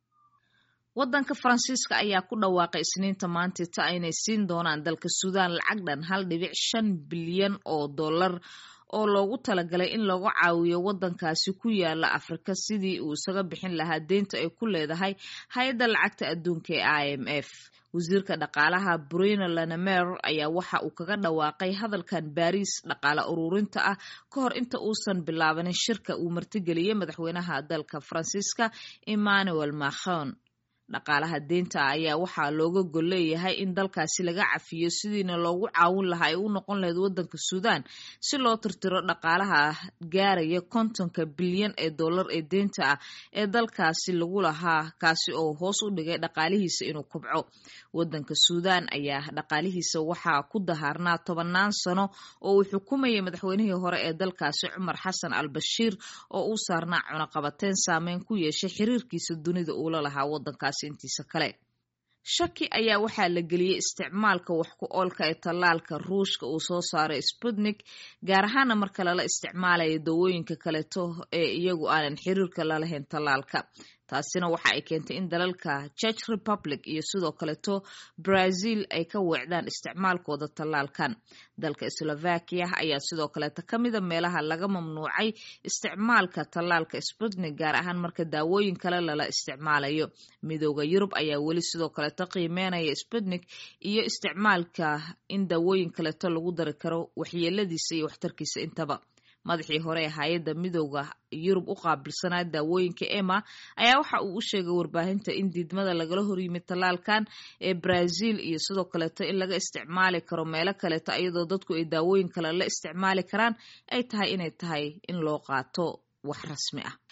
waddanka faransiiska ayaa ku dhawaaqay isniinta maantayta inay siin doonaan dalka suudaan lacag dhan hal dhibic shan bilyan oo dollar oo loogu talagalay in lagu caawiyo waddankaasi ku yaala afrika sidii uu isaga bixin lahaa deynta ay ku leedahay hay-adda lacagta adduunka ee i m f wasiirka dhaqaalaha bruno lanemer ayaa waxa uu kaga dhawaaqay hadalkan baariis dhaqaale ururinta ah ka hor inta uusan bilaabanin shirka uu martigeliyey madaxweynaha dalka faransiiska emmanuel macron dhaqaalaha deynta ayaa waxaa looga gol leeyahay in dalkaasi laga cafiyo sidiina loogu caawin lahaa ay u noqon lahayd waddanka suudaan si loo tirtiro dhaqaalaha gaaraya kontonka bilyan ee dollar ee deynta ah ee dalkaasi lagu lahaa kaasi oo hoos u dhigay dhaqaalihiisa inuu kubco waddanka suudaan ayaa dhaqaalihiisa waxaa ku dahaarnaa tobannaan sano oo uu xukumayay madaxweynihii hore ee dalkaasi cumar xasan al bashiir oo uu saarnaa cunaqabateyn saameyn ku yeeshay xiriirkiisa dunida uula lahaa waddankaasi intiisa kale shaki ayaa waxaa la geliyey isticmaalka wax ku oolka ee tallaalka ruushka uu soo saaray sputnik gaar ahaana marka lala isticmaalayo dawooyinka kaleeto ee iyagu aanan xiriirka lalahayn tallaalka taasina waxa ay keentay in dalalka church republic iyo sidoo kaleeto brazil ay ka weecdaan isticmaalkooda tallaalkan dalka slovakia ayaa sidoo kaleeto ka mida meelaha laga mamnuucay isticmaalka tallaalka sputnik gaar ahaan marka daawooyin kale lala isticmaalayo midooda yurub ayaa weli sidoo kaleeto qiimeynaya sputnik iyo isticmaalka in daawooyin kaleeto lagu dari karo waxyeeladiisa iyo waxtarkiisa intaba madaxii hore ee hay-adda midooda yurub u qaabilsanaa daawooyinka ema ayaa waxa uu u sheegay warbaahinta in diidmada lagala horyimid tallaalkan ee brazil iyo sidoo kaleeto in laga isticmaali karo meelo kaleeto iyadoo dadku ay daawooyin kale la isticmaali karaan ay tahay inay tahay in loo qaato wax rasmi ah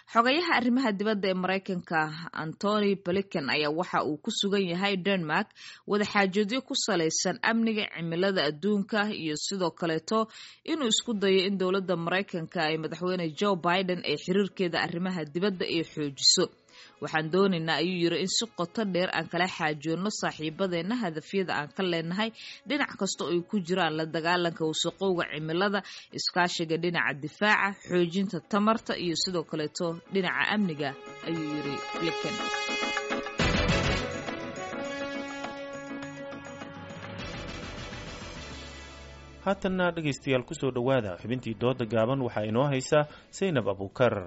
xogayaha arrimaha dibadda ee maraykanka antony blinken ayaa waxa uu ku sugan yahay denmark wadaxaajoodyo ku salaysan amniga cimilada adduunka iyo sidoo kaleeto inuu isku dayo in dowladda maraykanka ay madaxweyne joe biden ay xiriirkeeda arrimaha dibadda ay xoojiso waxaan doonaynaa ayuu yiri in si qoto dheer aan kala xaajoonno saaxiibadeenna hadafyada aan ka leenahay dhinac kasta oo ay ku jiraan la dagaalanka wasaqowga cimilada iskaashiga dhinaca difaaca xoojinta tamarta iyo sidoo kaleeto dhinaca amniga ayuu yiri blinken haatanna dhegaystayaal kusoo dhowaada xubintii dooda gaaban waxaa inoo haysaa saynab abuukar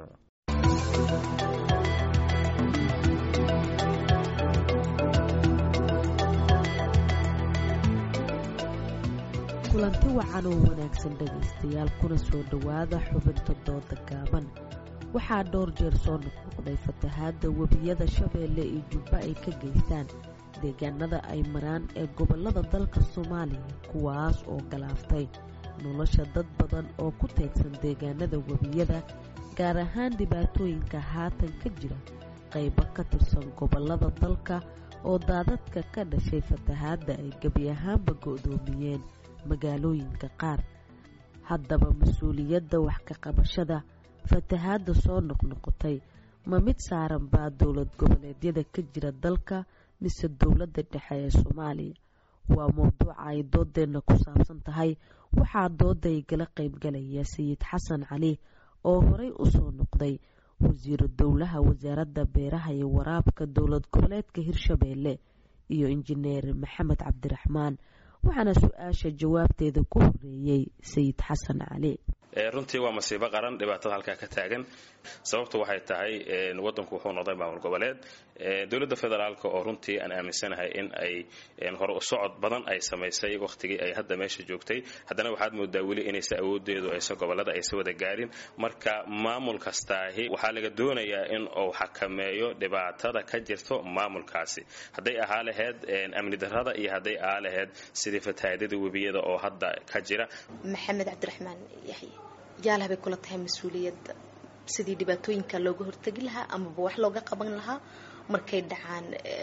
kulanti wacan oo wanaagsan dhegaystayaal kuna soo dhowaada xubinta dooda gaaban waxaa dhowr jeer soo noqnoqday fatahaadda webiyada shabeelle iyo jubba ay ka geystaan deegaanada ay maraan ee gobollada dalka soomaaliya kuwaas oo galaaftay nolosha dad badan oo ku teegsan deegaanada webiyada gaar ahaan dhibaatooyinka haatan ka jira qaybo ka tirsan gobollada dalka oo daadadka ka dhashay fatahaadda ay gebi ahaanba go'doomiyeen magaalooyinka qaar haddaba mas-uuliyadda wax ka qabashada fatahaadda soo noqnoqotay ma mid saaran baa dowlad goboleedyada ka jira dalka mise dowladda dhexe ee soomaaliya waa mowduuca ay doodeenna ku saabsan tahay waxaa dooda igala qaybgalaya sayid xasan cali oo horey u soo noqday wasiiru dowlaha wasaaradda beeraha iyo waraabka dowlad goboleedka hirshabeelle iyo injineer maxamed cabdiraxmaan waxaana su-aasha jawaabteeda ku horeeyey sayid xasan cali runtii waa masiibo qaran dhibaatada halkaa ka taagan sababtu waxay tahay wadanku wuxuu noqday maamul goboleed dowladda federaalk oo runtii aan aaminsanahay in ay hore u socod badan ay samaysay wakhtigii ay hadda meesha joogtay haddana waxaad moodaa weli inaysa awoodeedu aysa gobolada aysa wada gaarin marka maamul kastaahi waxaa laga doonayaa in uu xakameeyo dhibaatada ka jirto maamulkaasi hadday ahaa laheyd amni darrada iyo hadday ahaa laheyd sidii fatahaadada webiyada oo hadda ka jira maxamed cabdiraxmaan yaxye yaalaha bay kula tahay mas-uuliyadda sidii dhibaatooyinka looga hortegi lahaa amaba wax looga qaban lahaa markay dhacaan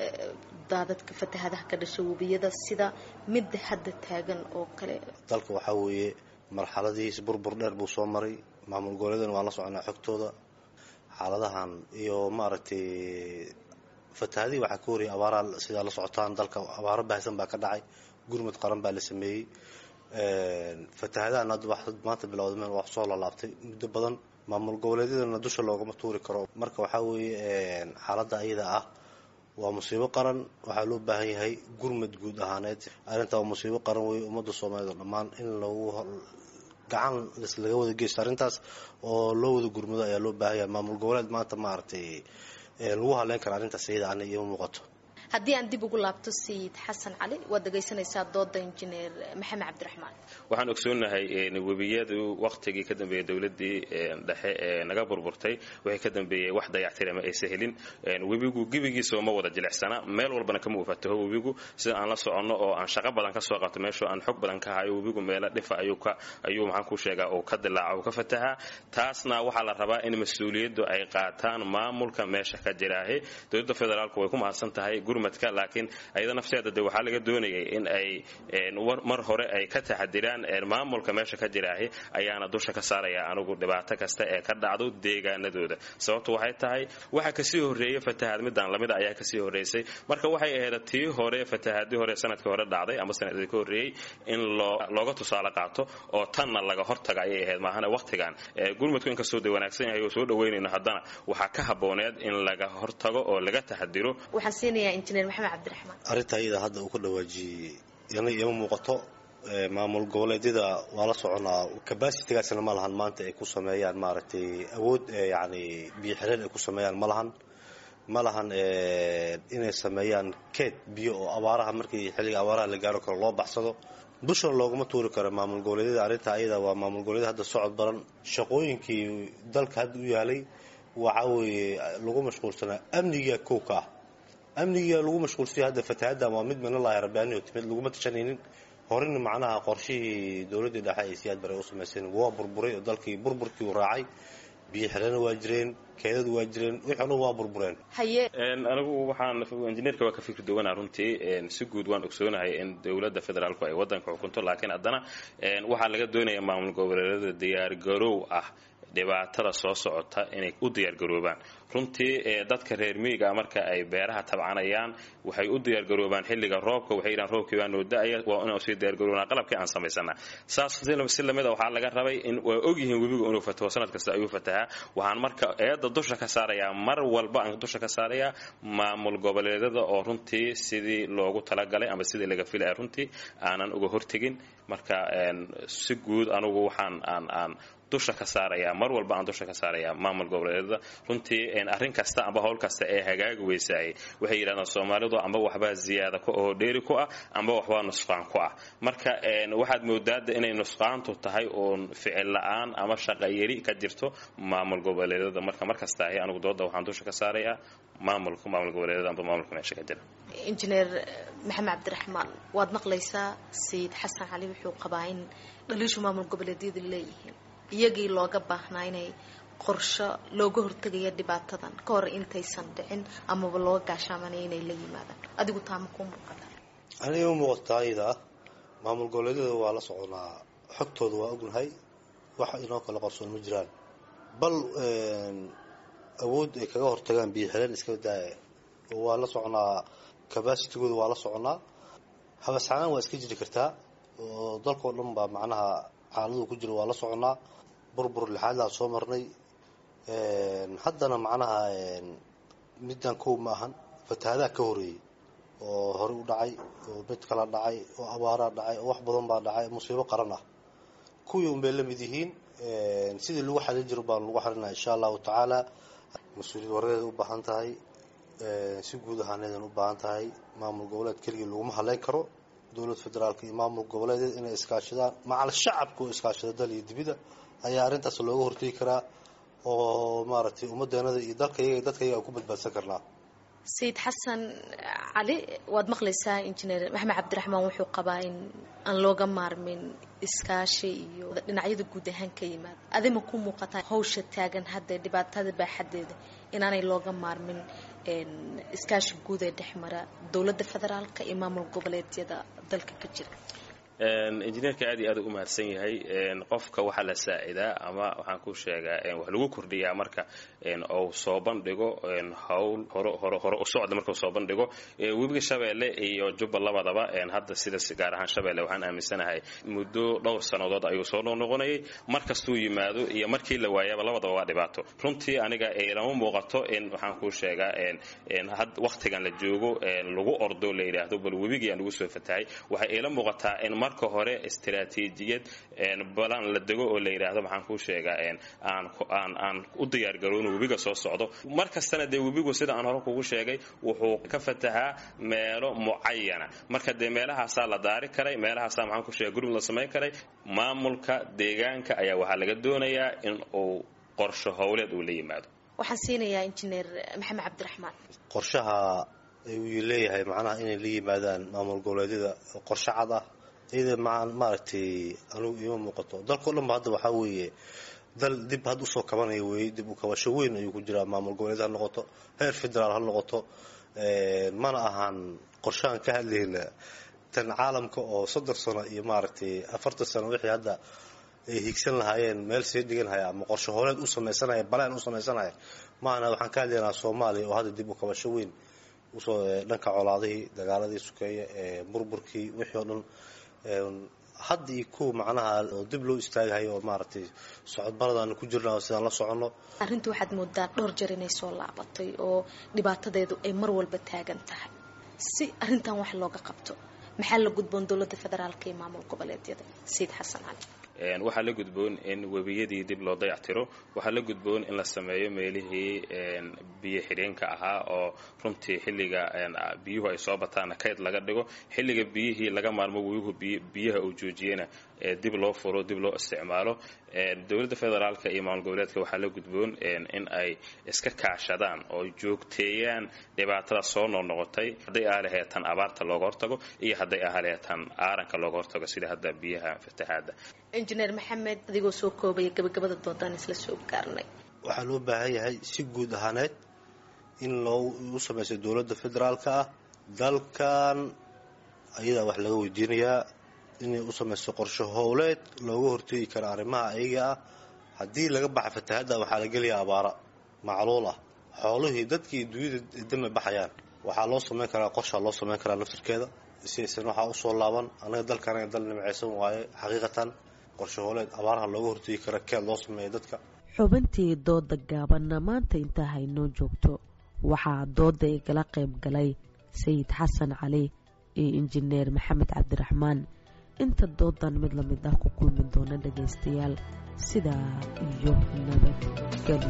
daadadka fatahadaha ka dhasha webiyada sida midda hadda taagan oo kale dalka waxaa weeye marxaladihiis burbur dheer buu soo maray maamul goboleedana waan la soconaa xogtooda xaaladahan iyo maaragtay fatahadihii waxaa ka horiyay abaaraha sidaa la socotaan dalka abaaro baahsan baa ka dhacay gurmud qaran baa la sameeyey fatahadahan hadda wax maanta bilowdameen wax soo lalaabtay muddo badan maamul goboleedyadana dusha loogama tuuri karo marka waxaa weeye xaaladda ayada ah waa musiibo qaran waxaa loo baahan yahay gurmud guud ahaaneed arrintaa waa musiibo qaran wey ummadda soomaaliyeed oo dhammaan in lagu gacan laga wada geysto arrintaas oo loo wada gurmudo ayaa loo baahan yahay maamul goboleed maanta maaragtay lagu haleyn kara arrintaas iyada ana ioma muuqato haddii aan dib ugu laabto sayid xasan cali waad dhegaysanaysaa dooda injineer maxamed cabdiraxmaan waxaan ogsoonahay webiyadu wakhtigii ka dambeeyey dowladii dhexe ee naga burburtay wixii ka dambeeyey wax dayactira ma aysa helin webigu gebigiisa ma wada jilicsana meel walbana kama ufataho webigu sida aan la soconno oo aan shaqo badan ka soo qabto meeshoo aan xog badan ka hayo webigu meelo dhifa ayuu maxaan ku sheegaa uu ka dilaaca uu ka fatahaa taasna waxaa la rabaa in mas-uuliyaddu ay qaataan maamulka meesha ka jiraahe dowladda federaalku way ku mahadsan tahay gurmadka laakiin ayada nafteeda de waxaa laga doonayay in ay mar hore ay ka taxadiraan maamulka meesha ka jiraahi ayaana dusha ka saaraya anigu dhibaato kasta ee ka dhacdo deegaanadooda sababtu waxay tahay waxa kasii horeeya fatahaad midaan lamida ayaa kasii horeysay marka waxay ahayd tii hore fatahaadii hore sanadkii hore dhacday ama sanadkii ka horreeyey in looga tusaale qaato oo tanna laga hortaga ayay ahayd maahana waqtigan gurmudku inkastoo de wanaagsan yahay oo soo dhaweynayno haddana waxaa ka habooneed in laga hortago oo laga taxadiro waxaan siinayaa injineer maxamed cabdiraxmaan arrinta iyada hadda uu ka dhawaajiyey yana ima muuqato maamul goboleedyada waa la soconaa cabacitigaasna ma lahan maanta ay ku sameeyaan maaragtay awood yani biyo xireen ay ku sameeyaan ma lahan ma lahan inay sameeyaan keed biyo oo abaaraha markii xilliga abaaraha la gaaro karo loo baxsado dushana loogama tuuri karo maamul goboleedyada arrinta ayada waa maamul goboleedyada hadda socod badan shaqooyinkii dalka hadda u yaalay waxaa weeye lagu mashquulsanaa amniga kow ka ah amniga lagu mashquulsanya hadda fatahaaddan waa mid minalahi rabbaaniyo timid laguma tashanaynin horena macnaha qorshihii dowladdii dhexe ay siyaad bare u samayseen waa burburay oo dalkii burburkii u raacay biyo xirana waa jireen keedadu waa jireen wixii dhan waa burbureen haye anigu waxaan injineerka waa ka fikri duwanaa runtii si guud waan ogsoonahay in dowladda federaalku ay waddanka xukunto laakiin haddana waxaa laga doonaya maamul goboleedyada diyaargaroow ah dhibaatada soo socota inay u diyaargaroobaan runtii dadka reer miyiga marka ay beeraha tabcanayaan waxay u diyaargaroobaan xilliga roobka waxay yidhahan roobkii baa noo da-aya waa inaan sii diyaargaroobnaa qalabkii aan samaysana saas si lamid a waxaa laga rabay in waa ogyihiin webigu inuu fataho sanad kasta ayuu fatahaa waxaan marka eedda dusha ka saarayaa mar walba aan dusha ka saarayaa maamul goboleedyada oo runtii sidii loogu talagalay ama sidii laga filaya runtii aanan uga hortegin marka si guud anugu waxaan aan aan dusha ka saaraya mar walba aan dusha ka saaraya maamul goboleedyada runtii arrin kasta amba howl kasta ee hagaagi weysaayay waxay yidhahdaan soomaalidu amba waxbaa ziyaada ku ahoo dheeri ku ah amba waxbaa nusqaan ku ah marka waxaad moodaada inay nusqaantu tahay uun ficil la-aan ama shaqa yari ka jirto maamul goboleedyada marka mar kasta ahi anigu dooda waxaan dusha ka saarayaa maamulka maamul goboleedyada amba maamulka meesha ka jira injineer maxamed cabdiraxmaan waad maqlaysaa sayid xasan cali wuxuu qabaa in dhaliishu maamul goboleedyadu leeyihiin iyagii looga baahnaa inay qorsho looga hortegaya dhibaatadan ka hor intaysan dhicin amaba looga gaashaamanaya inay la yimaadaan adigu taama kuu muuqata aniga u muuqataa ayada maamul goboleedyada waa la soconaa xogtooda waa ognahay wax inoo kala qarsoon ma jiraan bal awood ay kaga hortagaan biyo xireen iska daaya waa la soconaa cabacitigooda waa la soconaa habascanaan waa iska jiri kartaa oo dalkao dhan baa macnaha xaaladuu ku jira waa la soconaa burbur lixaadlaan soo marnay haddana macnaha middan kow ma ahan fatahaadaha ka horeeyey oo horey u dhacay oo mid kala dhacay oo abaaraa dhacay oo wax badan baa dhacay musiibo qaran ah kuwii unbay la mid yihiin sidii lagu xalin jiro baan lagu xalinaa insha allahu tacaala mas-uuliyad waradeeda u baahan tahay si guud ahaaneedan u baahan tahay maamul goboleed keligii laguma haleyn karo dowlad federaalka iyo maamul goboleedeed inay iskaashadaan macal shacabka oo iskaashada dal iyo dibida ayaa arrintaas looga hortegi karaa oo maaragtay ummadeenada iyo dalkayaga dadkayaga aan ku badbaadsan karnaa sayid xasan cali waad maqlaysaa injineer maxamed cabdiraxmaan wuxuu qabaa in aan looga maarmin iskaashi iyo dhinacyada guud ahaan ka yimaada adima ku muuqataa hawsha taagan hadda dhibaatada baaxadeeda inaanay looga maarmin iskaashi guud ee dhex mara dowladda federaalka iyo maamul goboleedyada dalka ka jira injineerka aad iyo aad u mahadsan yahay qofka waxaa la saacidaa ama waxaan ku sheegaa wax lagu kordhiyaa marka ou soo bandhigo hawl hore hore u socda markau soo bandhigo webiga shabeelle iyo jubba labadaba hadda sida gaar ahaan shabeelle waxaan aaminsanahay muddo dhowr sannadood ayuu soo noqnoqonayay markastuu yimaado iyo markii la waayaba labadaba waa dhibaato runtii aniga lama muuqato in waxaan ku sheegaa waktigan la joogo lagu ordo la yidhaahdo bal webigiiaan lagu soo fatahay waxay ila muuqataa in marka hore istaraatiijiyad balan la dego oo la yidhaahdo maxaan kuu sheegaa aan aan u diyaargaroono webiga soo socdo mar kastana dee webigu sida aan hore kugu sheegay wuxuu ka fatahaa meelo mucayana marka dee meelahaasaa la daari karay meelahaasaa maxaan ku sheega gurmud la samayn karay maamulka deegaanka ayaa waxaa laga doonayaa in uu qorsho howleed uu la yimaado waxaan siinayaa injineer maxamed cabdiraxmaan qorshaha uu leeyahay macnaha inay la yimaadaan maamul goboleedyada qorshe cad ah iyada maaragtay anugu iima muuqato dalkao dhan ba hadda waxaa weeye dal dib had usoo kabanaya weeye dib u kabasho weyn ayuu ku jiraa maamul goboleed ha noqoto heer federaal ha noqoto mana ahan qorshahan ka hadlayna tan caalamka oo soddon sano iyo maaragtay afartan sano wixii hadda ay higsan lahaayeen meel sii dhigan haya ama qorshe hooleed u samaysanaya baleen u samaysanaya maahana waxaan ka hadlaynaa soomaaliya oo hadda dib u kabasho weyn usoo dhanka colaadihii dagaaladii sukeeye ee burburkii wixii oo dhan hadda iyo kuwa macnaha oo dib loo istaagahayo oo maaragtay socodbaradaan ku jirna sidaan la soconno arrinta waxaad moodaa dhowr jeer inay soo laabatay oo dhibaatadeedu ay mar walba taagan tahay si arrintan wax looga qabto maxaa la gudboon dowladda federaalka iyo maamul goboleedyada sayid xasan cali waxaa la gudboon in webiyadii dib loo dayactiro waxaa la gudboon in la sameeyo meelihii biyo xidheenka ahaa oo runtii xilliga biyuhu ay soo bataana kayd laga dhigo xilliga biyihii laga maarmo weyuhu biyaha uu joojiyena dib loo furo dib loo isticmaalo dowladda federaalka iyo maamul goboleedka waxaa la gudboon in ay iska kaashadaan oo joogteeyaan dhibaatada soo noqnoqotay hadday ah laheetan abaarta looga hortago iyo hadday ah laheetan aaranka looga hortago sida hadda biyaha fatahaada injineer maxamed adigoo soo koobaya gabagabada doodaan isla soo gaarnay waxaa loo baahan yahay si guud ahaaneed in loo u samayso dowladda federaalka ah dalkan ayadaa wax laga weydiinayaa inay u samayso qorshe howleed looga hortegi karo arrimaha ayaga ah haddii laga baxa fatahadda waxaa la gelayaa abaara macluul ah xoolihii dadkii dunyada dama baxayaan waxaa loo samayn karaa qorshaa loo samayn karaa naftirkeeda si aysan waxaa usoo laaban anaga dalkan dal nimcaysan waaye xaqiiqatan qorshe howleed abaaraha looga hortegi kara keed loo sameeya dadka xubintii dooda gaabanna maanta intaa haynoo joogto waxaa dooda igala qayb galay sayid xasan cali iyo injineer maxamed cabdiraxmaan inta doodan mid lamid ah ku kulmi doona dhagaystayaal sidaa iyo nabadgelyo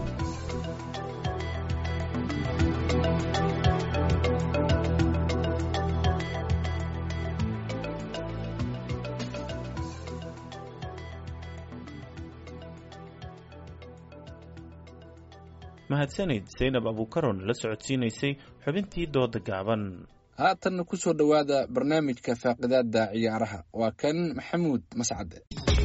mahadsanid saynab abuukaron la socodsiinaysay xubintii dooda gaaban haatanna ku soo dhowaada barnaamijka faaqidaada ciyaaraha waa kan maxamuud mascade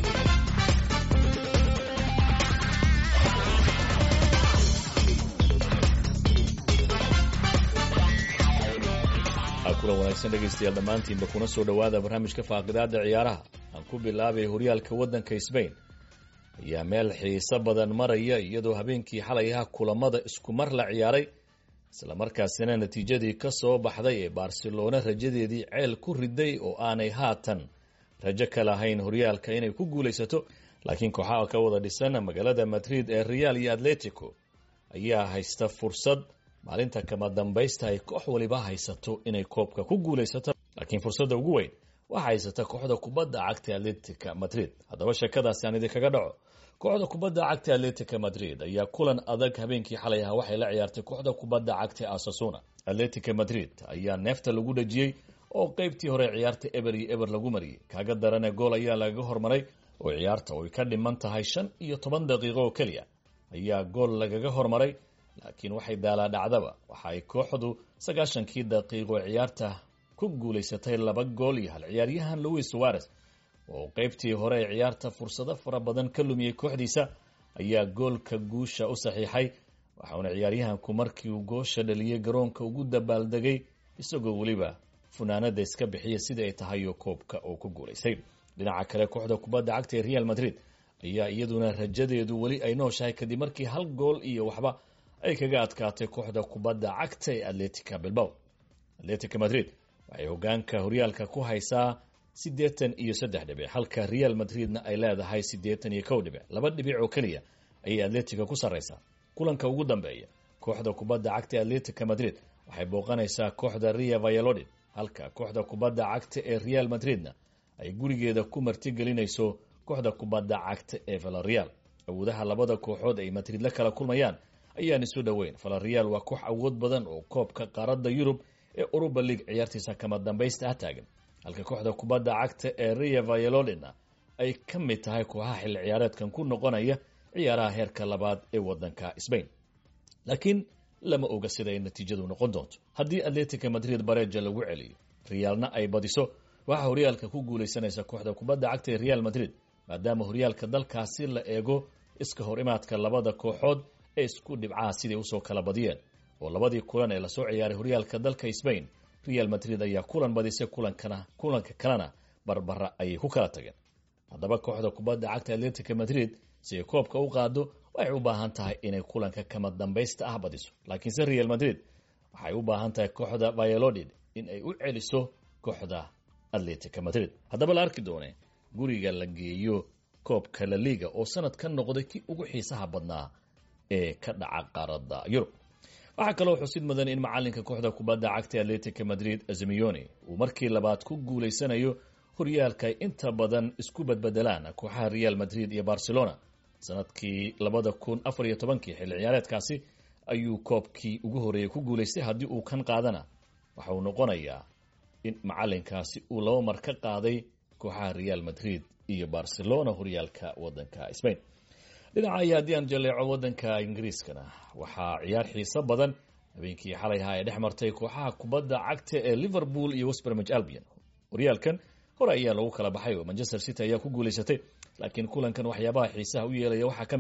kulan wanaagsan dhegaystayaal dhammaantiinba kuna soo dhowaada barnaamijka faaqidaada ciyaaraha aan ku bilaabay horyaalka waddanka sbain ayaa meel xiiso badan maraya iyadoo habeenkii xalay aha kulamada isku mar la ciyaaray islamarkaasina natiijadii ka soo baxday ee barcelona rajadeedii ceel ku riday oo aanay haatan rajo ka lahayn horyaalka inay ku guulaysato laakiin kooxaha ka wada dhisan magaalada madrid ee real iyo atletico ayaa haysta fursad maalinta kama dambaysta ay koox waliba haysato inay koobka ku guulaysato laakiin fursadda ugu weyn waxaa haysata kooxda kubadda cagta atletica madrid haddaba sheekadaasi aan idinkaga dhaco kooxda kubadda cagta atletica madrid ayaa kulan adag habeenkii xalay aha waxay la ciyaartay kooxda kubadda cagta asasuna atletica madrid ayaa neefta lagu dhajiyey oo qeybtii hore ciyaarta eber iyo eber lagu mariyey kaaga darane gool ayaa lagaga hormaray oo ciyaarta oy ka dhiman tahay shan iyo toban daqiiqo oo keliya ayaa gool lagaga hormaray laakiin waxay daalaa dhacdaba waxa ay kooxdu sagaashankii daqiiqo ciyaarta ku guulaysatay laba gool iyo hal ciyaaryahan louis suarez oo qeybtii hore ee ciyaarta fursado fara badan ka lumiyey kooxdiisa ayaa goolka guusha u saxiixay waxauna ciyaaryahanku markii uu goosha dhaliyey garoonka ugu dabaaldegay isagoo weliba funaanada iska bixiya sidai ay tahayo koobka oo ku guulaystay dhinaca kale kooxda kubadda cagta ee real madrid ayaa iyaduna rajadeedu weli ay nooshahay kadib markii hal gool iyo waxba ay kaga adkaatay kooxda kubadda cagta ee atletica bilbow atletica madrid waxay hogaanka horyaalka ku haysaa siddeetan iyo saddex dhibic halka real madridna ay leedahay siddeetan iyo kow dhibic laba dhibic oo keliya ayay atletica ku sarraysaa kulanka ugu dambeeya kooxda kubadda cagta ee atletica madrid waxay booqanaysaa kooxda ria vayalodid halka kooxda kubadda cagta ee real madridna ay gurigeeda ku martigelinayso kooxda kubadda cagta ee valareal awoodaha labada kooxood ay madrid la kala kulmayaan ayaan isu dhoweyn valareal waa koox awood badan oo koobka qaaradda yurub ee uruba league ciyaartiisa kama dambaysta ah taagan halka kooxda kubadda cagta ee ria vayalodina ay ka mid tahay kooxaha xilli ciyaareedkan ku noqonaya ciyaaraha heerka labaad ee wadanka sbain laakiin lama oga sida ay natiijadu noqon doonto haddii atletica madrid bareja lagu celiyo realna ay badiso waxaa horyaalka ku guulaysanaysa kooxda kubadda cagta ee real madrid maadaama horyaalka dalkaasi la eego iska hor imaadka labada kooxood ee isku dhibcaha siday usoo kala badiyeen oo labadii kulan ee lasoo ciyaaray horyaalka dalka sbain real madrid ayaa kulan badisay kulankana kulanka kalena barbara ayay ku kala tageen haddaba kooxda kubadda cagta atletica madrid si ay koobka u qaado waxay u baahan tahay inay kulanka kama dambaysta ah badiso laakiinse real madrid waxay u baahan tahay kooxda vayalodid in ay u celiso kooxda atletica madrid haddaba la arki doone guriga la geeyo koobka la liga oo sanad ka noqday kii ugu xiisaha badnaa ee ka dhaca qaaradda yurub waxaa kaloo xusid mudan in macalinka kooxda kubadda cagta atletica madrid azimioni uu markii labaad ku guulaysanayo horyaalka ay inta badan isku badbedelaan kooxaha real madrid iyo barcelona sanadkii labada kun afar iyo tobankii xilli ciyaareedkaasi ayuu koobkii ugu horreeyey ku guulaystay haddii uu kan qaadana waxa uu noqonayaa in macalinkaasi uu laba mar ka qaaday kooxaha real madrid iyo barcelona horyaalka wadanka spain dhinaca ayaa haddii aan jaleeco wadanka ingiriiskana waxaa ciyaar xiiso badan habeenkii xalay ahaa ee dhex martay kooxaha kubadda cagta ee liverpool iyo westbermage albion horyaalkan hore ayaa lagu kala baxay oo manchester city ayaa ku guulaysatay laakiin kulankan waxyaabaha xiisaha u yeelaya waxaa ka mid a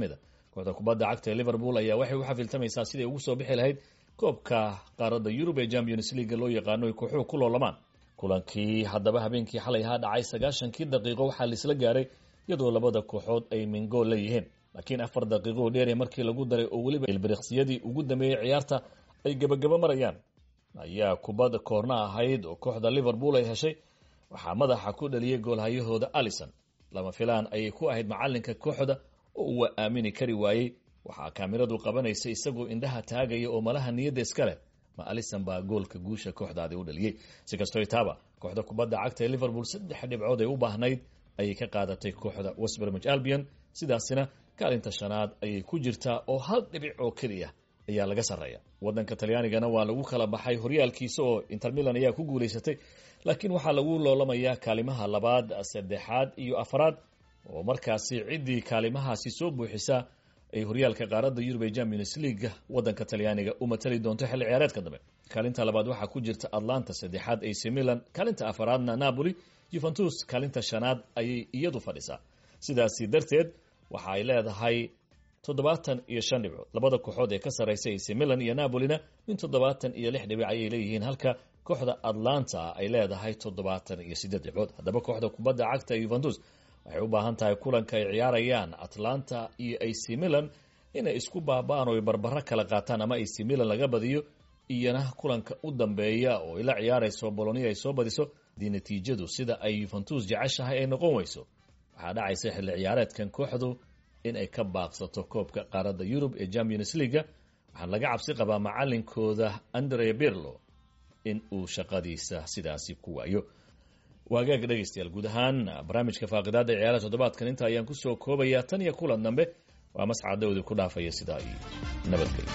kooxda kubadda cagta ee liverpool ayaa waxay u xafiltamaysaa siday ugu soo bixi lahayd koobka qaaradda yurub ee champions leaga loo yaqaano ay kooxuhu ku loolamaan kulankii haddaba habeenkii xalay ahaa dhacay sagaashankii daqiiqo waxaa laisla gaaray iyadoo labada kooxood ay mingool leeyihiin laakiin afar daqiiqo oo dheere markii lagu daray oo weliba ilbiriqsiyadii ugu dambeeyey ciyaarta ay gebagabo marayaan ayaa kubadda koorna ahayd oo kooxda liverpool ay heshay waxaa madaxa ku dhaliyey goolhayahooda alison lama filaan ayay ku ahayd macalinka kooxda oo uu aamini kari waayey waxaa kaamiradu qabanaysa isagoo indhaha taagaya oo malaha niyadda iska leh ma alison baa goolka guusha kooxdaadi u dhaliyey si kastoo taaba kooxda kubadda cagta ee liverpool saddex dhibcood ay u baahnayd ayay ka qaadatay kooxda westbermich albion sidaasina kaalinta shanaad ayay ku jirtaa oo hal dhibic oo keliya ayaa laga sarreeya waddanka talyaanigana waa lagu kala baxay horyaalkiisa oo inter milan ayaa ku guulaysatay laakiin waxaa lagu loolamayaa kaalimaha labaad saddexaad iyo afaraad oo markaasi ciddii kaalimahaasi soo buuxisa ay horyaalka qaaradda yurub ee champions league waddanka talyaaniga u matali doonto xilli ciyaareedka dambe kaalinta labaad waxaa ku jirta atlanta saddexaad ac milan kaalinta afaraadna napoli juventus kaalinta shanaad ayay iyadu fadhisaa sidaasi darteed waxa ay leedahay toddobaatan iyo shan dhibcood labada kooxood ee ka sarraysa ac milan iyo napolina min toddobaatan iyo lix dhibic ayay leeyihiin halka kooxda atlanta ay leedahay toddobaatan iyo siddeed dhibcood haddaba kooxda kubadda cagta yuventus waxay u baahan tahay kulanka ay ciyaarayaan atlanta iyo ac milan inay isku baaba'an oo ay barbaro kala qaataan ama ac milan laga badiyo iyona kulanka u dambeeya oo ay la ciyaarayso bolonia ay soo badiso haddii natiijadu sida ay yuventus jeceshahay ay noqon weyso waxaa dhacaysa xilli ciyaareedkan kooxdu in ay ka baaqsato koobka qaaradda yurub ee champions leaga waxaan laga cabsi qabaa macalinkooda andre birlo in uu shaqadiisa sidaasi ku waayo waagaag dhegaystayaal guud ahaan barnaamijka faaqidaada ciyaaraha toddobaadkan inta ayaan kusoo koobayaa tan iyo kulan dambe waa mascadowdi ku dhaafaya sidaa iyo nabadgelyo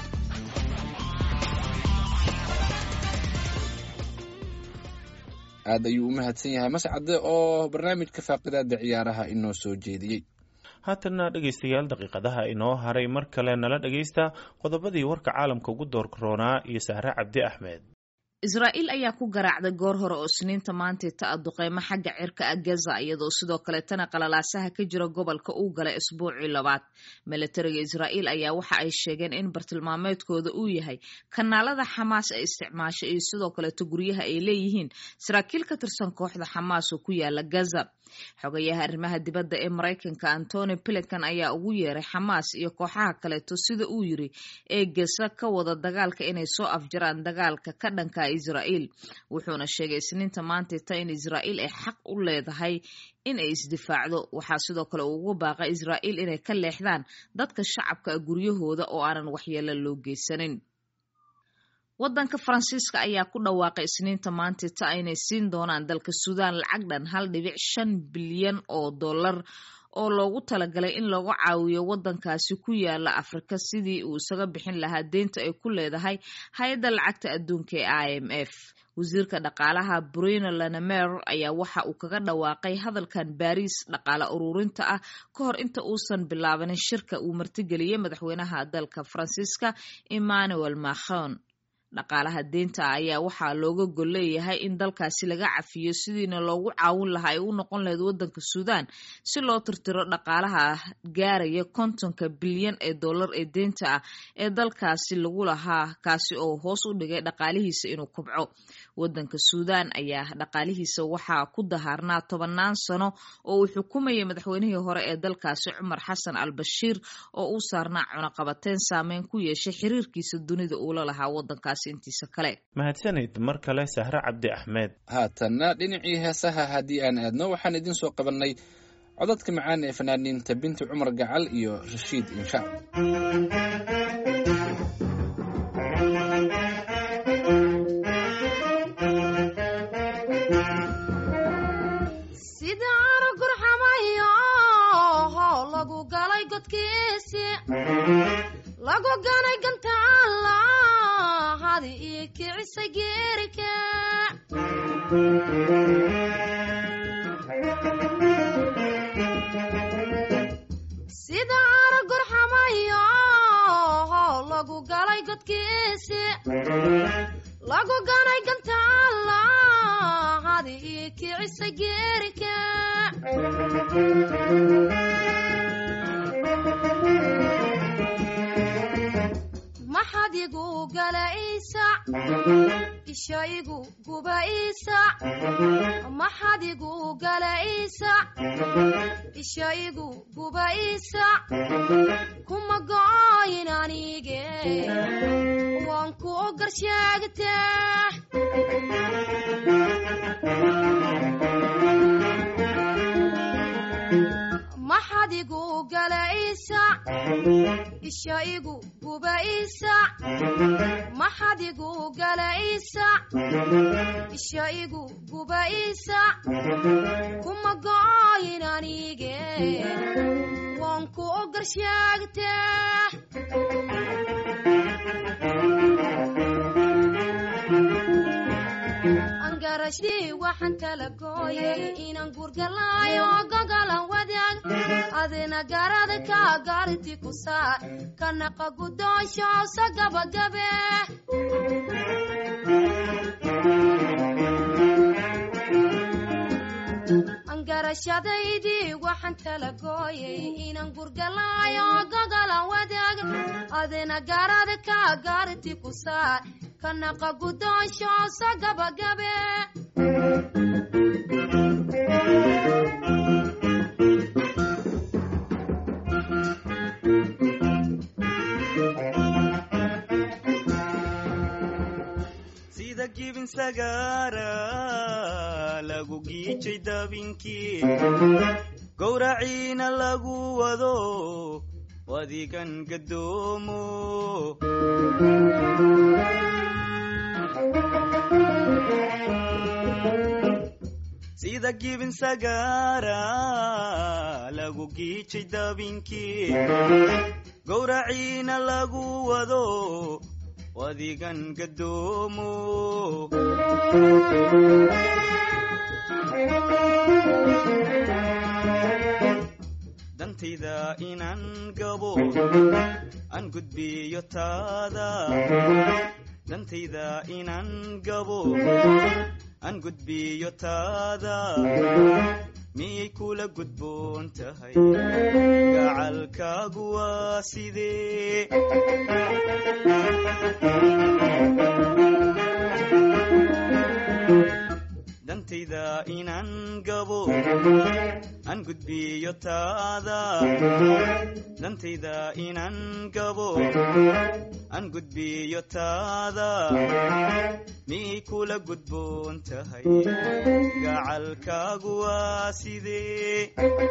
aad ayuu u mahadsan yahay mascade oo barnaamijka faaqidaada ciyaaraha inoo soo jeediyey haatanna dhegaystayaal daqiiqadaha inoo haray mar kale nala dhegaysta qodobadii warka caalamka ugu doorroonaa iyo sahre cabdi axmed israa'iil ayaa ku garaacday goor hore oo isniinta maantay ta-a duqeymo xagga cirka ah gaza iyadoo sidoo kaleetana qalalaasaha ka jira gobolka uu galay isbuucii labaad milatariga israa'iil ayaa waxa ay sheegeen in bartilmaameedkooda uu yahay kanaalada xamaas ee isticmaasho iyo sidoo kaleeto guryaha ay leeyihiin saraakiil ka tirsan kooxda xamaas oo ku yaala gaza xogayaha arrimaha dibadda ee maraykanka antony pilican ayaa ugu yeeray xamaas iyo kooxaha kaleeto sida uu yiri ee gesa ka wada dagaalka inay soo afjaraan dagaalka ka dhanka israa'iil wuxuuna sheegay isniinta maantayta in israa'iil ay xaq u leedahay in ay isdifaacdo waxaa sidoo kale uu ugu baaqay israa'iil inay ka leexdaan dadka shacabka guryahooda oo aanan waxyeelo loo geysanin waddanka faransiiska ayaa ku dhawaaqay isniinta maantayta inay siin doonaan dalka suudaan lacag dhan hal dhibic shan bilyan oo dollar oo loogu talagalay in lagu caawiyo waddankaasi ku yaala afrika sidii uu isaga bixin lahaa deynta ay ku leedahay hay-adda lacagta adduunka ee i m f wasiirka dhaqaalaha bruno lanemer ayaa waxa uu kaga dhawaaqay hadalkan baariis dhaqaale ururinta ah ka hor inta uusan bilaabanin shirka uu martigeliyey madaxweynaha dalka faransiiska emmanuel macron dhaqaalaha deynta ayaa waxaa looga gol leeyahay in dalkaasi laga cafiyo sidiina loogu caawin lahaa ay u noqon lahayd waddanka suudaan si loo tirtiro dhaqaalaha gaaraya kontonka bilyan ee dollar ee deynta ah ee dalkaasi lagu lahaa kaasi oo hoos u dhigay dhaqaalihiisa inuu kobco waddanka suudaan ayaa dhaqaalihiisa waxaa ku dahaarnaa tobannaan sano oo uu xukumayay madaxweynihii hore ee dalkaasi cumar xasan al bashiir oo uu saarnaa cunaqabateyn saameyn ku yeeshay xiriirkiisa dunida uula lahaa waddankaasi mahadsanid mar kale sahre cabdi axmed haatanna dhinacii heesaha haddii aan aadno waxaan idiin soo qabannay codadka macaan ee fanaaniinta binti cumar gacal iyo rashiid inshaar lagu ganay gantaala hadi io kicisa geerika sida ara gurxamayo lagu galay godkiisi lagu ganay gantaala hadi io kicisa geerika ishaygu gubaysa maxadigu galaysa ishaygu gubaysa kuma go'ayn anige waan ku garsheegtee maxadigu galaysa ishaygu gubaysa maxadigu galaysa ishaygu gubaysa kuma go'ayn anige waan ku garsheegtee angarashii waxaan kala gooyay inaan guurgalaayo gogolan wadaag adina garada ka gaarti ku saar kanaqa guddoonshoosa gabagabe angarashadaydii waxaan kala gooyay inaan gurgalaayo gogolan wadaag adina garada ka gaarti ku saar kanaqa guddoonshoosa gabagabe sida gibin sagaara lagu giijay dabinkii gowraciina lagu wado wadigan gadoomo sida gibin sagaara lagu giijay dabinkii gowraciina lagu wado wadigan gadoomo dantayda inaan gabo aan gudbiyo taada dantayda inaan gabo aan gudbiyo taada miyay kula gudboon tahay gacalkaagu waa sidee dantayda inaan gabo aan gudbiyo taada dantayda inaan gabo aan gudbiyo taada miyay kula gudboon tahay gacalkaagu waa sidee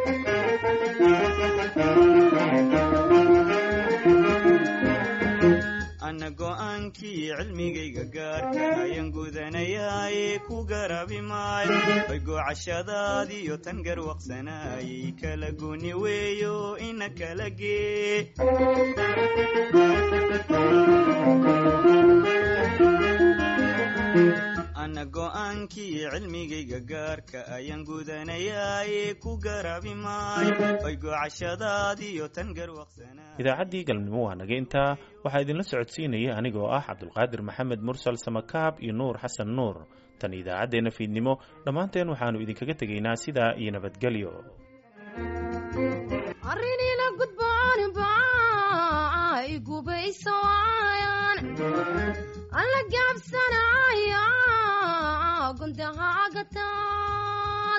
ana go'aankii cilmigayga gaarka ayaan gudanayaaye ku garabi maayo bay goocashadaadiyo tan garwaqsanaayay kala guni weeyo ina kala gee ana go'aankii cilmigayga gaarka ayaan gudanayaaye ku garabi maayo bay goocashadaadiyo tan garwaqsanaa idaacaddii galabnimo waa naga intaa waxaa idinla socodsiinaya anigoo ah cabdulqaadir maxamed mursal samakaab iyo nuur xasan nuur tan idaacaddeenna fiidnimo dhammaanteen waxaannu idinkaga tegaynaa sidaa iyo nabadgelyo arrinina gudboon baa igubayso waayaan alla gaabsanaya gundahaaga taal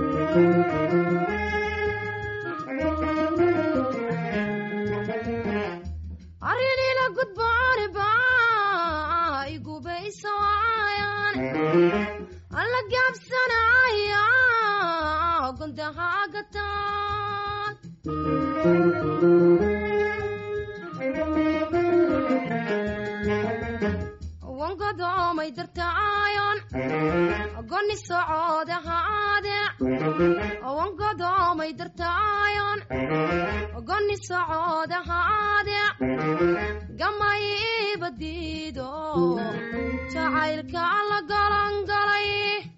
arrinina gudboon baa igubayso waayaan alla gaabsanaya gundahaaga taal wangodoomay dartaayon goni socooda haade wangodoomay dartaayon goni socooda haade gamay ibadiido jacaylka la galangalay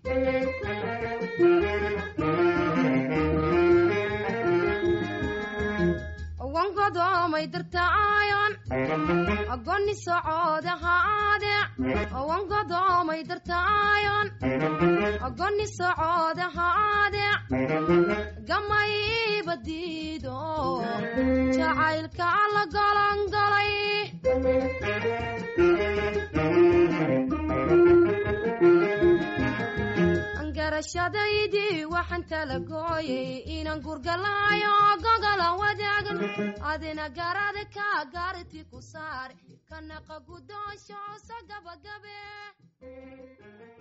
wangodoomay dartaayon goni socooda haade wangodoomay dartaayon goni socooda haade gamay ibadiido jacaylka la galangalay garashadaydii waxaan tala gooyay inaan gurgalaayo gogolan wadaagan adina garada ka gaarti ku saar kanaqa gudoonsho so gabagabe